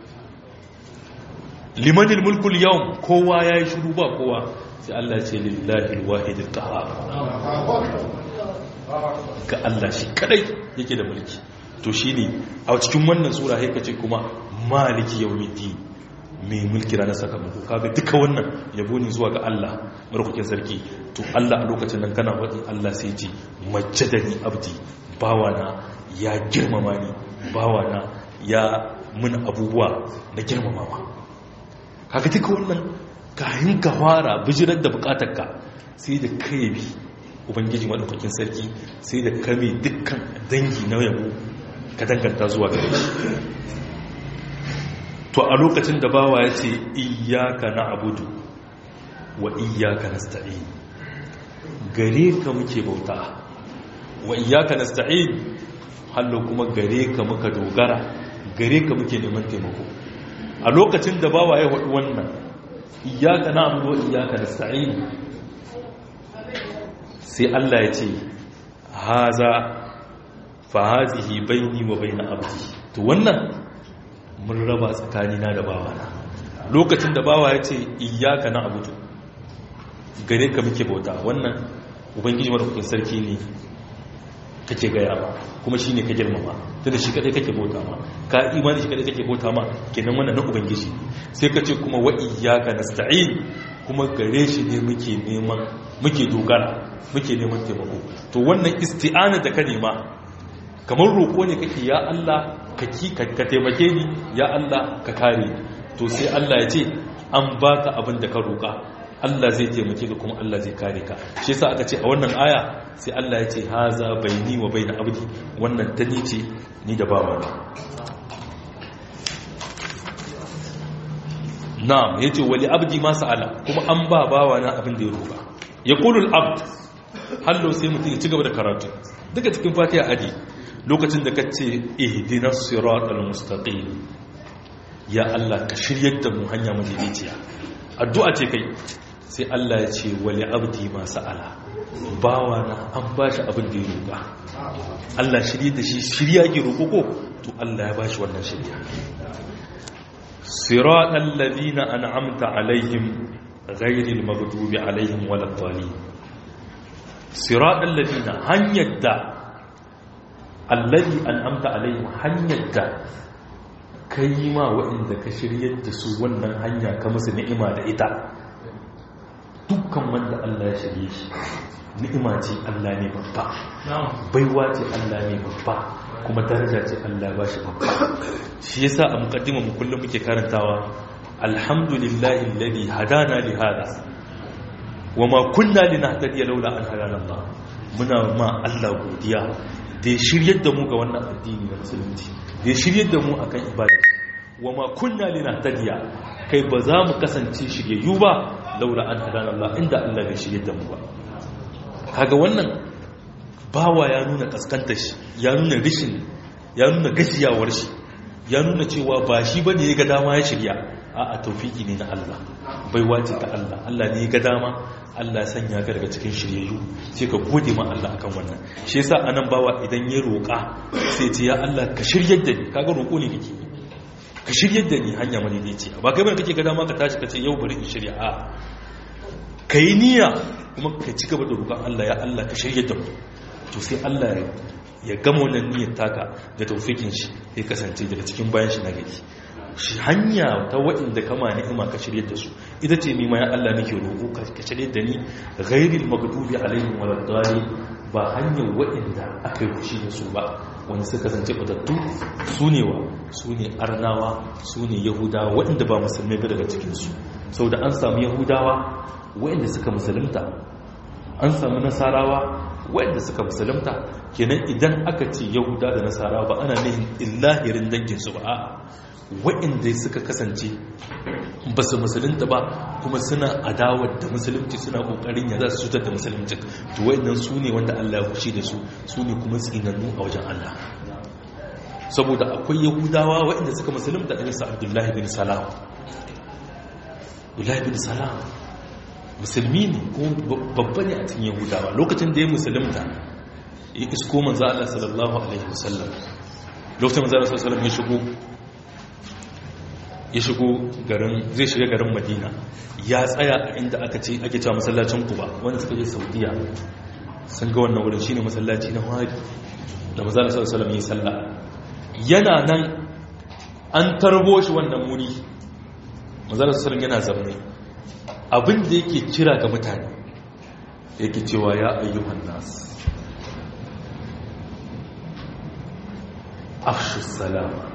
Speaker 1: limanil mulkul yau kowa ya yi shiru ba kowa sai Allah ce lillahi wahidil qahhar ga Allah shi kadai yake da mulki to shine a cikin wannan sura sai kace kuma maliki yawmiddin mai mulki ranar sakamako kaga duka wannan yabo ne zuwa ga Allah marhukin sarki to Allah a lokacin nan kana faɗi Allah sai ce majjadani abdi bawana ya girmama ni bawana ya mun abubuwa na girmamawa kaga duka wannan kayan ka fara bijirar da bukatarka sai da kai bi ubangiji madaukakin sarki sai da kame dukkan dangi na yabo ka danganta zuwa gare shi to a lokacin da bawa ya ce iyaka na abudu wa iyaka na sta'in gare ka muke bauta wa iyaka na sta'in hallo kuma gare ka muka dogara gare ka muke neman taimako a lokacin da bawa ya haɗu wannan iyaka na abudu wa iyaka na sta'in sai Allah ya ce haza fa hazihi baini wa baina abdi to wannan mun raba tsakanina da bawana lokacin da bawa ya ce iyaka na abudu gare ka muke bauta wannan ubangiji madaukakin sarki ne kake gaya ma kuma shi ne ka girmama tunda shi kadai kake bauta ma ka imani shi kadai kake bauta ma kenan wannan na ubangiji sai ka ce kuma wa iyaka nasta'in kuma gare shi ne muke neman muke dogara muke neman taimako to wannan isti'ana da ka nema kamar roƙo ne kake ya Allah ka taimake ni ya Allah ka kare to sai Allah ya ce an baka abin da ka roƙa Allah zai taimake ka kuma Allah zai kare ka shi yasa aka ce a wannan aya sai Allah ya ce haza baini wa baina abdi wannan ta ni ce ni da bawa na na'am yace wali abdi ma sa'ala kuma an ba bawa na abin da ya roƙa yaqulu al-abd hallo sai mutum ya ci gaba da karatu duka cikin fatiha adi lokacin da ka ce ihdina siratal mustaqim ya Allah ka shiryar da mu hanya madaidaiciya addu'a ce kai sai Allah ya ce wali abdi ma sa'ala bawa na an bashi abin da ya roƙa Allah shirye da shi shirya ke roƙo ko to Allah ya bashi wannan shirya siratal ladina an'amta alaihim ghayril maghdubi alaihim waladdallin siratal ladina hanyar da allazi an'amta alaihim hanyar da kai ma waɗanda ka shiryar da su wannan hanya ka musu ni'ima da ita dukkan wanda Allah ya shirye shi ni'ima ce Allah ne babba baiwa ce Allah ne babba kuma daraja ce Allah ba shi babba shi yasa a mukaddima mu kullum muke karantawa alhamdulillahi alladhi hadana li hada wama kunna linahtadiya laula an hadana Allah muna ma Allah godiya da ya shiryar da mu ga wannan addini na musulunci da ya shiryar da mu akan ibada wa ma kunna linahtadiya kai ba za mu kasance shiryayyu ba laula an hadana Allah inda Allah bai shiryar da mu ba kaga wannan bawa ya nuna kaskantar shi ya nuna rishin ya nuna gajiyawar shi ya nuna cewa ba shi bane ya ga dama ya shirya a a tawfiki ne na Allah baiwa ce ta Allah Allah ne ya ga dama Allah ya sanya ka daga cikin shiryayyu sai ka gode ma Allah akan wannan shi yasa anan bawa idan ya roƙa sai ce ya Allah ka shiryar da ni kaga roƙo ne kake ka shiryar da ni hanya madaidaici ba kai bane kake ga dama ka tashi ka ce yau bari in shirya a kai niyya kuma ka ci gaba da roƙon Allah ya Allah ka shiryar da mu to sai Allah ya gama wannan niyyar taka da tawfikin shi ya kasance daga cikin bayan shi na gari shi hanya ta waɗanda kama ni'ima ka shirye da su ita ce nima ya Allah nake roƙo ka shirye da ni ghairil maghdubi alaihim waladdallin ba hanyar waɗanda aka yi fushi da su ba wanda suka kasance batattu su ne wa su ne arnawa su ne yahudawa waɗanda ba musulmai ba daga cikinsu sau da an samu yahudawa waɗanda suka musulunta an samu nasarawa waɗanda suka musulunta kenan idan aka ce yahuda da nasarawa ba ana nihin illahirin danginsu ba waɗanda suka kasance ba su musulunta ba kuma suna adawar da musulunci suna kokarin ya za su cutar da musulunci to waɗannan su ne wanda Allah ya kushi da su su ne kuma tsinannu a wajen Allah saboda akwai yahudawa waɗanda suka musulunta ɗan sa abdullahi bin salam abdullahi bin salam musulmi ne kuma babba ne a cikin yahudawa lokacin da ya musulunta ya isko manzo Allah sallallahu alaihi wasallam lokacin manzo Allah sallallahu alaihi wasallam ya shigo ya shigo garin zai shiga garin Madina ya tsaya a inda aka ce ake cewa masallacin Quba wanda suka je Saudiya sun ga wannan wurin shine masallaci na Hadi da manzo Allah sallallahu alaihi wasallam ya salla yana nan an tarbo shi wannan wuri manzo Allah sallallahu alaihi wasallam yana zaune abin da yake kira ga mutane yake cewa ya ayyuhan nas afshu salama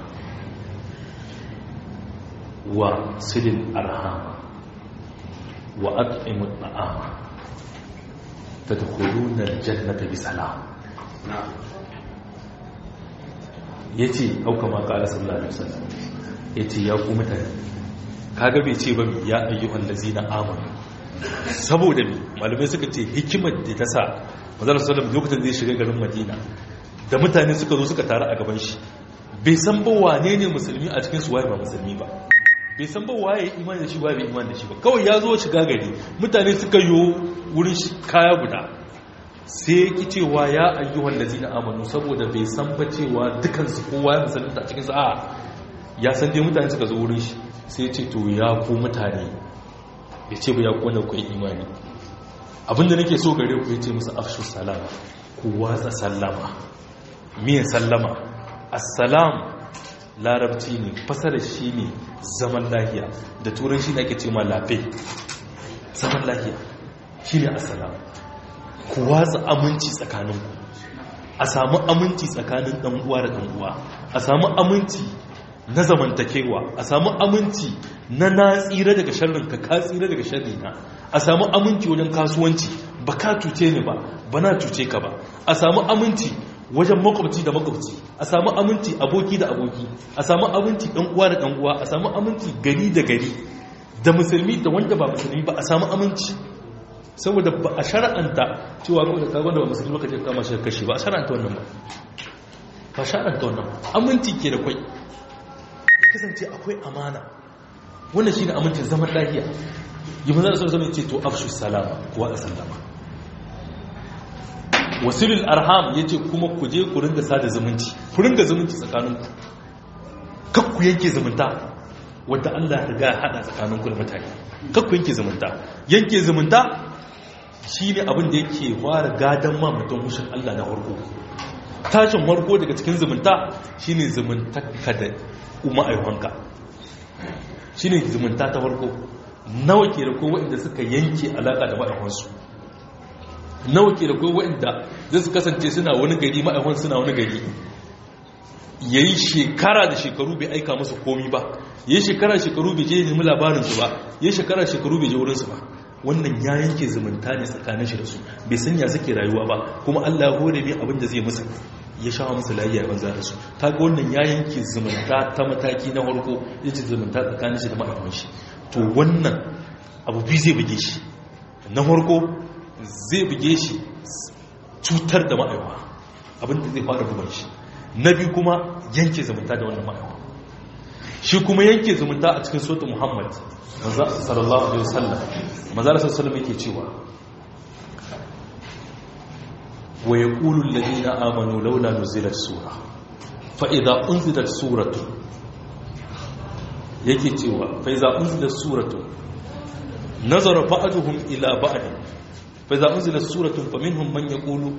Speaker 1: wa silil arhama wa at'imu at'ama tadkhuluna aljannata bi salam yace au kama qala sallallahu alaihi wasallam yace ya ku mutane kaga bai ce ba ya ayyuhan lazina amanu saboda mi malamai suka ce hikimar da ta sa manzon sallallahu lokacin zai shiga garin Madina da mutane suka zo suka taru a gaban shi bai san ba wane ne musulmi a cikin su waye ba musulmi ba bai san ba waye imani da shi waye bai imani da shi ba kawai ya zo shiga gari mutane suka yi wurin shi kaya guda sai ya ki cewa ya ayyuhan lazina amanu saboda bai san ba cewa dukansu kowa ya musulunta a cikin su a ya san dai mutane suka zo wurin shi sai ce to ya ku mutane ya ce ba ya ku wanda ku yi imani abinda nake so gare ku ya ce musu afshu salama ku watsa sallama miyan sallama assalam larabci ne fasarar shi ne zaman lahiya da turan shi ne ake ce ma lafe zaman lahiya shi ne assalam ku watsa aminci tsakaninku a samu aminci tsakanin ɗan'uwa da ɗan'uwa a samu aminci na zamantakewa a samu aminci na na tsira daga sharrin ka ka tsira daga sharri na a samu aminci wajen kasuwanci ba ka cuce ni ba ba na cuce ka ba a samu aminci wajen makwabci da makwabci a samu aminci aboki da aboki a samu aminci ɗan uwa da ɗan uwa a samu aminci gari da gari da musulmi da wanda ba musulmi ba a samu aminci saboda ba a shara'anta cewa kawai da kagon da ba musulmi ba ka je kama shi kashi ba a shara'anta wannan ba ba shara'anta wannan aminci ke da kwai kasance akwai amana wannan shi ne amincin zaman lahiya yi manzana sun zama ce to afshu salama kuwa da sallama wasilul arham ya ce kuma ku je ku ringa sada zumunci ku ringa zumunci tsakaninku kakku yanke zumunta wadda allah riga ya hada tsakaninku da mutane kakku yanke zumunta yanke zumunta shi ne abin da yake fara gadon ma mutum hushin allah na farko tashin warko daga cikin zumunta shine zumunta ka da umma aiwanka shine zumunta ta farko nawa ke da kowa inda suka yanke alaka da ma'aikansu nawa ke da kowa inda zai su kasance suna wani gari ma'aikan suna wani gari ya yi shekara da shekaru bai aika musu komi ba ya yi shekara shekaru bai je nemi labarinsu ba ya yi shekara shekaru bai je wurinsu ba wannan ya yanke zumunta ne tsakanin shi da su bai sanya suke rayuwa ba kuma Allah ya hore mai abin da zai musu ya sha musu lafiya banza da su ta ga wannan ya yanke zumunta ta mataki na farko ya ce zumunta tsakanin shi da ma'aikatan shi to wannan abu biyu zai buge shi na farko zai buge shi cutar da ma'aikata abin da zai fara bugan shi na biyu kuma yanke zumunta da wannan ma'aikata shi kuma yanke zumunta a cikin sotu muhammad sallallahu alaihi wasallam manzala sallallahu yake cewa wa yaqulu alladhina amanu laula nuzilat sura fa idza unzilat suratu yake cewa fa idza unzilat suratu nazara ba'duhum ila ba'd fa idza unzilat suratun faminhum man yaqulu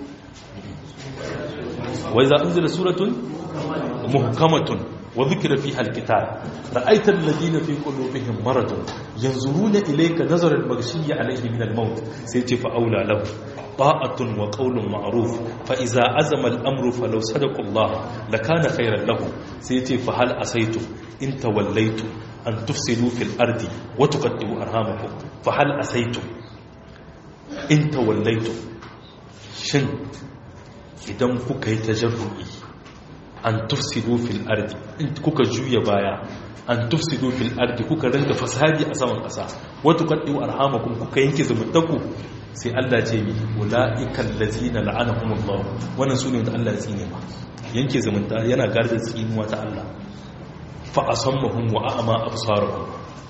Speaker 1: wa idza unzilat suratun muhkamatun وذكر فيها الكتاب رأيت الذين في قلوبهم مرض ينظرون إليك نظر المغشي عليه من الموت سيتي فأولى له طاعة وقول معروف فإذا عزم الأمر فلو صدقوا الله لكان خيرا له سيتي فهل أسيتم إن توليتم أن تفسدوا في الأرض وتقدموا أرهامكم فهل أسيتم إن توليتم شن إذا كوكي تجرؤي an tufsidu fil ardi in kuka juya baya an tufsidu fil ardi kuka rinka fasadi a saman kasa wato kaddu arhamakum kuka yanke zumuntaku sai Allah ce mi ulaikal ladzina la'anahumullah wannan sune wanda Allah ya tsine ma yanke zumunta yana garda tsinuwa ta Allah fa asammahum wa a'ma absarahum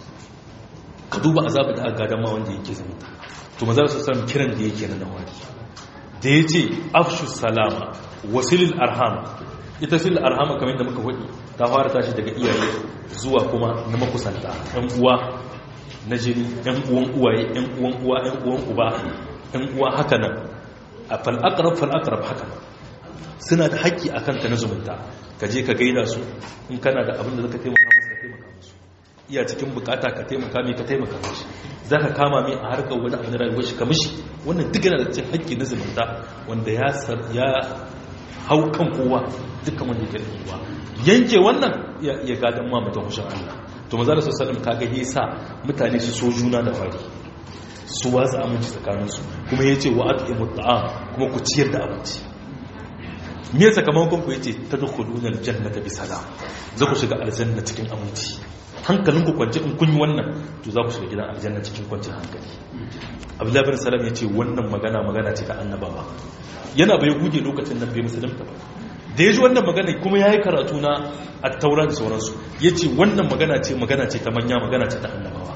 Speaker 1: ka duba azabar da aka gadan ma wanda yake zumunta to maza su san kiran da yake na nawari da yace afshu salama wasilil arham ita sil arhama kamar da muka faɗi ta fara tashi daga iyaye zuwa kuma na makusanta ɗan uwa na jini ɗan uwan uwaye ɗan uwan uwa ɗan uwan uba ɗan uwa haka nan a fal'akarab fal'akarab haka suna da haƙƙi a kanka na zumunta ka je ka gaida su in kana da abin da zaka taimaka musu ka taimaka musu iya cikin bukata ka taimaka mai ka taimaka musu za ka kama mai a harkar wani abin da rayuwar shi ka mishi wannan duk yana da cikin haƙƙi na zumunta wanda ya hau kan kowa dukkan wanda yake da kowa yanke wannan ya gadon ma mutum hushin Allah to maza da sassanin kaga ya sa mutane su so juna da fari su watsa aminci tsakaninsu kuma ya ce wa ake mutu'am kuma ku ciyar da abinci me sakamakon ku ya ce ta dukkanin aljanna ta bisa da za ku shiga aljanna cikin aminci hankalin ku kwanci in kun yi wannan to za ku shiga gidan aljanna cikin kwancin hankali abdullahi bin salam ya ce wannan magana magana ce ta annabawa yana bai guje lokacin nan bai musulunta ba da ya ji wannan magana kuma ya yi karatu na attaura da sauransu ya ce wannan magana ce magana ce ta manya magana ce ta annabawa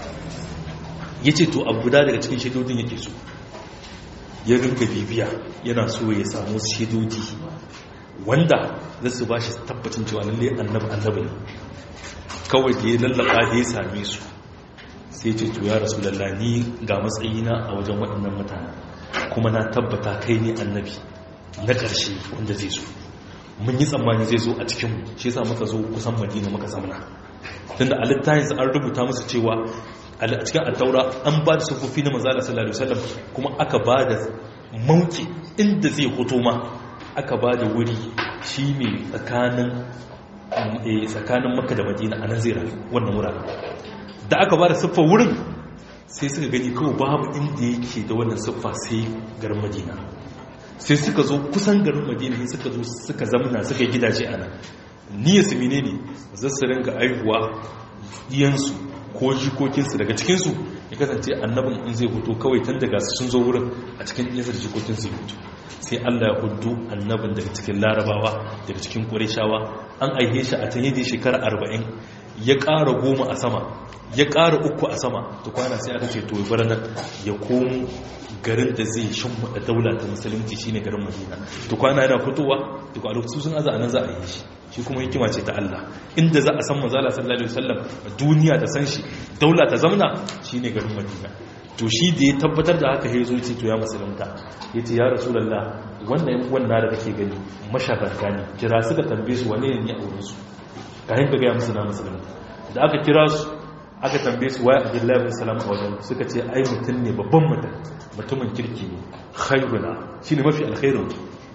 Speaker 1: ya ce to abu guda daga cikin shaidodin yake so ya rinka bibiya yana so ya samu shaidodi wanda za su ba shi tabbacin cewa lalle annabi annabi ne kawai da ya lallaba da ya same su sai ce to ya rasu lallani ga matsayina a wajen waɗannan mutane kuma na tabbata kai ne annabi na ƙarshe wanda zai zo mun yi tsammani zai zo a cikinmu shi yasa muka zo kusan madina muka zamana tunda a littafin an rubuta musu cewa a cikin attaura an ba da sufufi na manzala sallallahu alaihi wasallam kuma aka ba da mauki inda zai hoto ma aka ba da wuri shi mai tsakanin tsakanin makka da madina a nan zai rayu wannan wuraren da aka ba da siffar wurin sai suka gani kawai babu inda yake da wannan siffa sai garin madina sai suka zo kusan garin madina sai suka zo suka zamana suka gidaje ana niyyar su menene za su ringa aihuwa iyansu ko jikokinsu daga cikinsu ya kasance annabin in zai fito kawai tun daga sun zo wurin a cikin iyansu da jikokinsu ya fito sai allah ya hudu annabin daga cikin larabawa daga cikin ƙureshawa an aihe shi a can yadda shekara arba'in ya ƙara goma a sama ya ƙara uku a sama ta kwana sai aka ce to ya bar nan ya komo garin da zai shimfiɗa daula ta musulunci shine garin madina to kwana yana fitowa to a lokacin sun aza anan za a yi shi shi kuma hikima ce ta Allah inda za a san manzala sallallahu alaihi wasallam duniya ta san shi daula ta zamna shine garin madina to shi da ya tabbatar da haka ya zo ce to ya musulunta ya ce ya rasulallah wannan yan uwan na da kake gani mashagarta ne kira suka tambaye su wane ne a wurinsu ka hinka gaya musu na musulunta da aka kira su aka tambaye su waye abdullahi bin salam a wajen suka ce ai mutum ne babban mutum mutumin kirki ne khairuna shine mafi alkhairu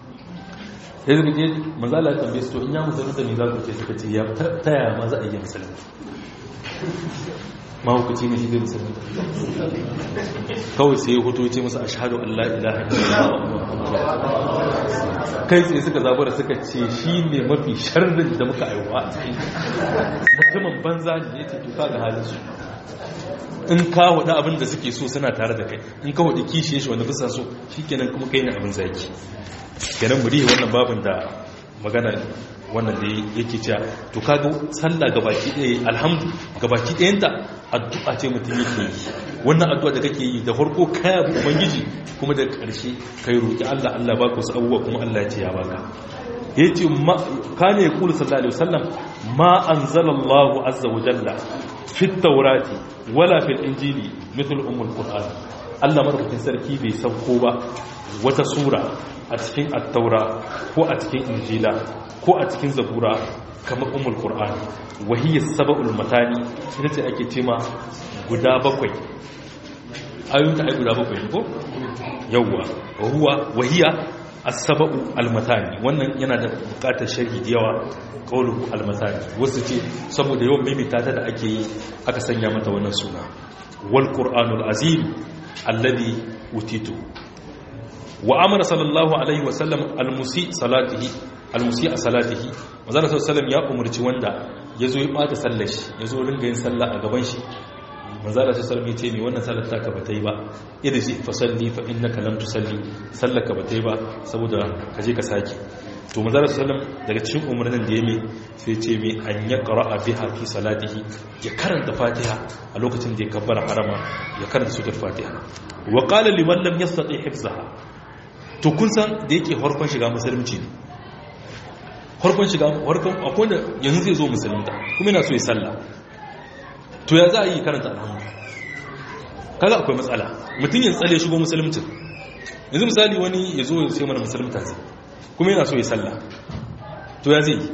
Speaker 1: sai suka ce manzo Allah ya tambaye su to in ya musulunta ne za ku ce suka ce ya ta yaya ma za a yi musulunta mahaukaci ne shi zai musulunta kawai sai ya hoto ce musu ashhadu an la ilaha illallah kai tsaye suka zabura suka ce shi ne mafi sharrin da muka aiwa a cikin mutumin banza ne ya ce tuka ga halin su in ka hudu abin da suke so suna tare da kai in ka hudu kishe shi wanda bisa so shi kenan kuma kai ne abin zaki kenan muri wannan babin da magana wannan da yake cewa to kaga sallah gabaki ɗaya alhamdu gabaki ɗayanta addu'a ce mutum yake yi wannan addu'a da kake yi da farko kaya bu ubangiji kuma da ƙarshe kai roki Allah Allah ba ku abubuwa kuma Allah ya ce ya baka yace ma kana yaqulu sallallahu alaihi wasallam ma anzalallahu azza wa jalla fi tawrati wala fil injili mithl ummul qur'an Allah madaukakin sarki bai sauko ba wata sura a cikin attaura ko a cikin injila ko a cikin zabura kamar umul qur'an wahiyya sab'ul matani ita ce ake cema guda bakwai ayoyin ai guda bakwai ko yawa huwa wahiyya as-sab'u al-matani wannan yana da bukatar sharhi da yawa qawlu al-matani wasu ce saboda yawan mimita ta da ake yi aka sanya mata wannan suna wal qur'anul azim alladhi utitu wa amara sallallahu alaihi wa sallam almusi salatihi almusi a salatihi manzo sallallahu alaihi ya umarci wanda yazo ya bata sallar shi yazo ringa yin sallah a gaban shi manzo sallallahu alaihi ya ce me wannan sallar taka bata yi ba irji fa salli fa innaka lam tusalli sallaka bata yi ba saboda kaje ka saki to manzo sallallahu daga cikin umarnin da ya mai sai ce mai an ya qara'a biha fi salatihi ya karanta fatiha a lokacin da ya kabbara harama ya karanta suratul fatiha wa qala liman lam yastati hifzaha to kun san da yake harkon shiga musulunci ne harkon shiga harkon akwai da yanzu zai zo musulunta kuma yana so ya sallah to ya za a yi karanta alhamdu kaga akwai matsala mutum ya tsale shigo musulunci yanzu misali wani ya zo ya sai mana musulunta zai kuma yana so ya sallah to ya zai yi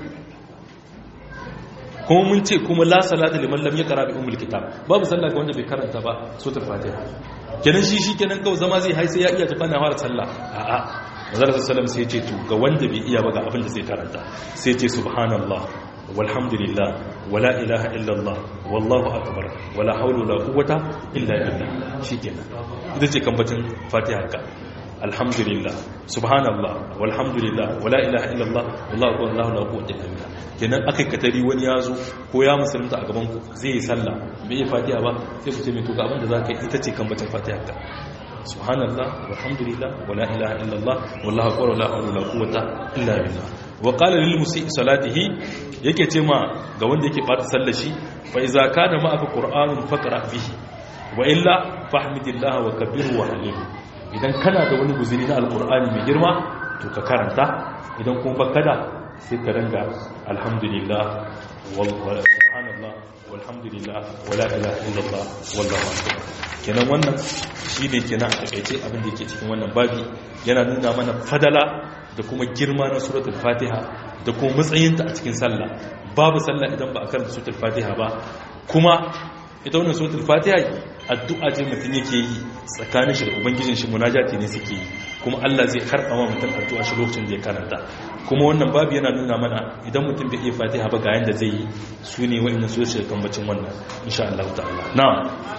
Speaker 1: kuma mun ce kuma la salata liman lam yaqra bi ummul kitab babu sallah ga wanda bai karanta ba suratul fatiha kenan shi shi kenan kawai zama zai hai sai ya iya tafi na fara sallah a'a manzon sallallahu sai ya ce to ga wanda bai iya ba ga abin da zai karanta sai ya ce subhanallah walhamdulillah wala ilaha illallah wallahu akbar wala hawla wala quwwata illa billah shikenan ita ce kambatin fatiha ka alhamdulillah subhanallah walhamdulillah wala ilaha illallah wallahu akbar wallahu la quwwata illa billah kenan akai katari wani yazo ko ya musulunta a gaban ku zai yi sallah bai yi fatiha ba sai ku ce mai to ga abin da zaka yi ita ce kambatin fatiha ka subhanallah walhamdulillah wala ilaha illallah wallahu akbar wala hawla wala quwwata illa billah wa qala lil musii salatihi yake ce ma ga wanda yake bata sallar shi fa iza kana ma'aka qur'anun faqra bihi wa illa fahmidillah wa kabbirhu wa halil idan kana da wani guzuri na alqur'ani mai girma to ka karanta idan kuma baka da sai ka ranga alhamdulillah subhanallah walhamdulillah wala ilaha illallah wallahu akbar kenan wannan shine kenan a takeice abin da yake cikin wannan babi yana nuna mana fadala da kuma girma na suratul fatiha da kuma matsayinta a cikin sallah babu sallah idan ba a karanta suratul fatiha ba kuma ita wannan suratul fatiha addu'a ce mutum yake yi tsakanin shi da ubangijin shi munajati ne suke yi kuma Allah zai karɓa ma mutum addu'a shi lokacin da ya karanta kuma wannan babu yana nuna mana idan mutum bai iya fatiha ba ga yanda zai yi su ne wa'annan su shi kan bacin wannan insha Allah ta'ala na'am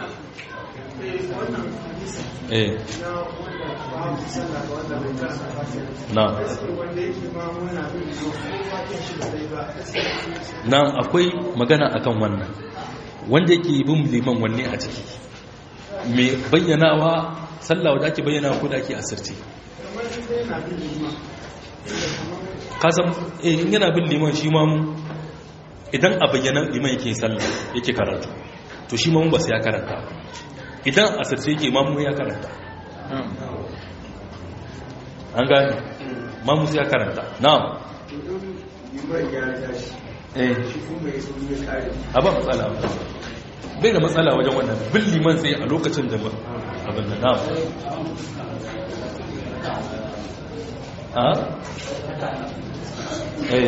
Speaker 1: eh na'am na'am akwai magana akan wannan wanda yake bin liman wanne a ciki mai bayyanawa sallah wadda ake bayyana ko da ake asirce kasan in yana bin liman shi mamu idan a bayyana liman yake sallah yake karatu to shi mamu ba su ya karanta idan asirce yake mamu ya karanta an gani mamu su ya karanta na'am a ba matsala bai da matsala wajen wannan bin liman sai a lokacin da abin da na'am ha? eh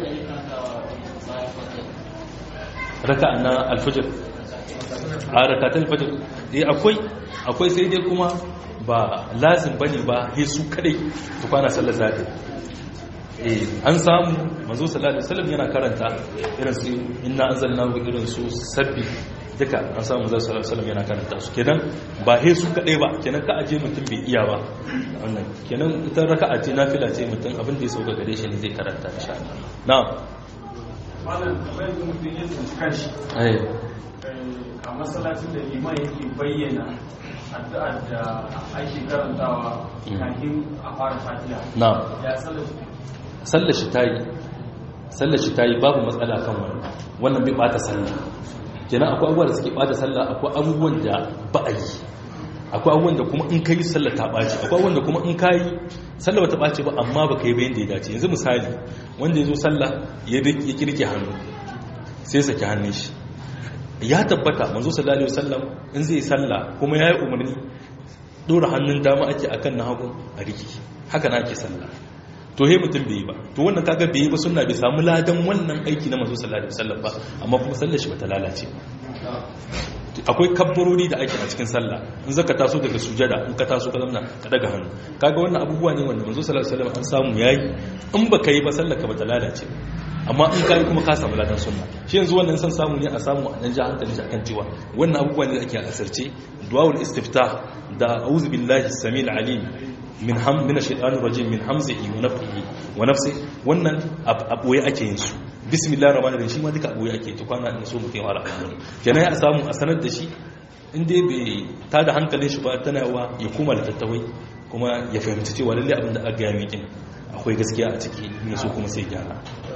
Speaker 1: raka na alfajir a rakatar alfajir eh akwai akwai sai dai kuma ba lazim bane ba hesu kadai tukwana sallar zafi an samu manzo sallallahu alaihi wasallam yana karanta irin su inna anzalnahu irin su sabbi duka an samu manzo sallallahu alaihi wasallam yana karanta su kenan ba he su kadai ba kenan ka aje mutum bai iya ba wannan kenan ita raka'a ce nafila ce mutum abin da ya sauka gare shi ne zai karanta insha Allah na'am
Speaker 3: malam kamar yadda mutum ya tsinci kanshi
Speaker 1: eh
Speaker 3: a masallacin da liman yake bayyana addu'ar da ake karantawa kafin a fara fatiha
Speaker 1: na'am
Speaker 3: ya sallar
Speaker 1: sallar shi ta yi sallar shi ta yi babu matsala kan wannan wannan bai bata sallah kenan akwai abubuwan da suke bata sallah akwai abubuwan da ba a yi akwai abubuwan da kuma in kai sallah ta ɓaci akwai abubuwan da kuma in kai sallah ba ta ɓaci ba amma ba ka yi bayan da ya dace yanzu misali wanda ya zo sallah ya kirke hannu sai saki hannun shi ya tabbata manzo sallallahu alaihi wasallam in zai sallah kuma ya yi umarni dora hannun dama ake akan na hagu a riki haka na ake sallah to he mutum bai yi ba to wannan kaga bai yi ba sunna bai samu ladan wannan aiki na manzo sallallahu alaihi wasallam ba amma kuma sallar shi bata lalace akwai kabbarori da ake a cikin sallah in zaka taso daga sujada in ka taso ka zamna ka daga hannu kaga wannan abubuwa ne wanda manzo sallallahu alaihi wasallam an samu yayi in baka yi ba sallar ka bata lalace amma in kai kuma ka samu ladan sunna shi yanzu wannan san samu ne a samu a dan ji hankali shi akan cewa wannan abubuwa ne da ake asirce du'aul istiftah da a'udhu billahi samil alim min ham min ash-shaytanir rajim min hamzihi wa nafthihi wa nafsi wannan aboye ake yin su bismillahir rahmanir rahim shi ma duka aboye ake to kwana in so mutum wala kenan ya samu a sanar da shi in dai bai ta da hankalin shi ba tana wa ya koma da tattawai kuma ya fahimci cewa lalle abin da aka gaya mikin akwai gaskiya a ciki ne so kuma sai gyara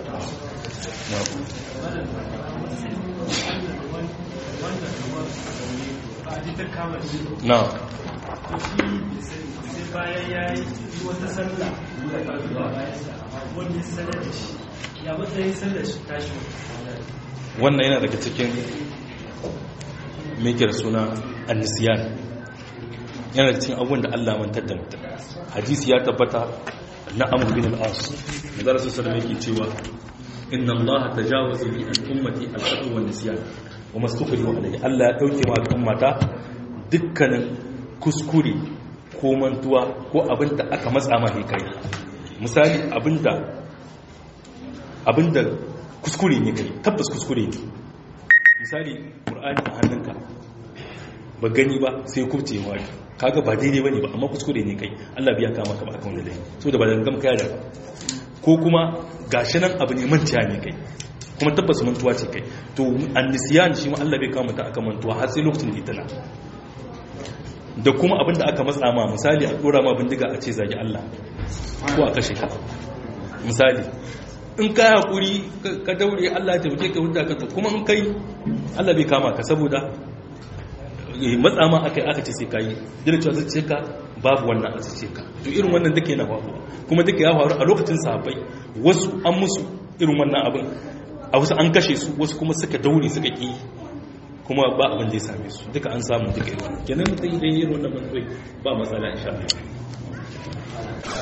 Speaker 1: na
Speaker 4: bayan ya yi wata sallah wani sallar da shi ya matsayin sallar shi tashi
Speaker 1: wannan yana daga cikin mekir suna annisiyan yana da cikin abubuwan da Allah mantar da mutum hadisi ya tabbata na amur bin al'as da zara sassa da yake cewa inna Allah ta jawaza li al'ummati al'adu wa nisiyan wa mastukuri wa alayhi Allah ya dauke ma al'ummata dukkanin kuskure ko mantuwa ko abin da aka matsa ma ne kai misali abinda abinda kuskure ne kai tabbas kuskure ne misali ƙur'ani a hannunka ba gani ba sai kubce wa kaga ba daidai bane ba amma kuskure ne kai Allah biya kama ka ba akan wanda dai so da ba da gam kaya da ko kuma gashi nan abu ne mantiya ne kai kuma tabbas mantuwa ce kai to annisiyan shi ma Allah bai kama ta akan mantuwa har sai lokacin da ita da kuma abin da aka matsa ma misali a dora ma bindiga a ce zagi Allah ko a kashe ka misali in ka haƙuri ka daure Allah ta wuce ka hujja ka kuma in kai Allah bai kama ka saboda matsa ma aka aka ce sai ka yi dole cewa zai ce ka babu wannan a ce ka to irin wannan duka yana faruwa kuma duka ya faru a lokacin sahabbai wasu an musu irin wannan abin a wasu an kashe su wasu kuma suka daure suka ki kuma ba abin da ya same su duka an samu duka irin wannan kenan mutum idan yi irin wannan ba matsala insha Allah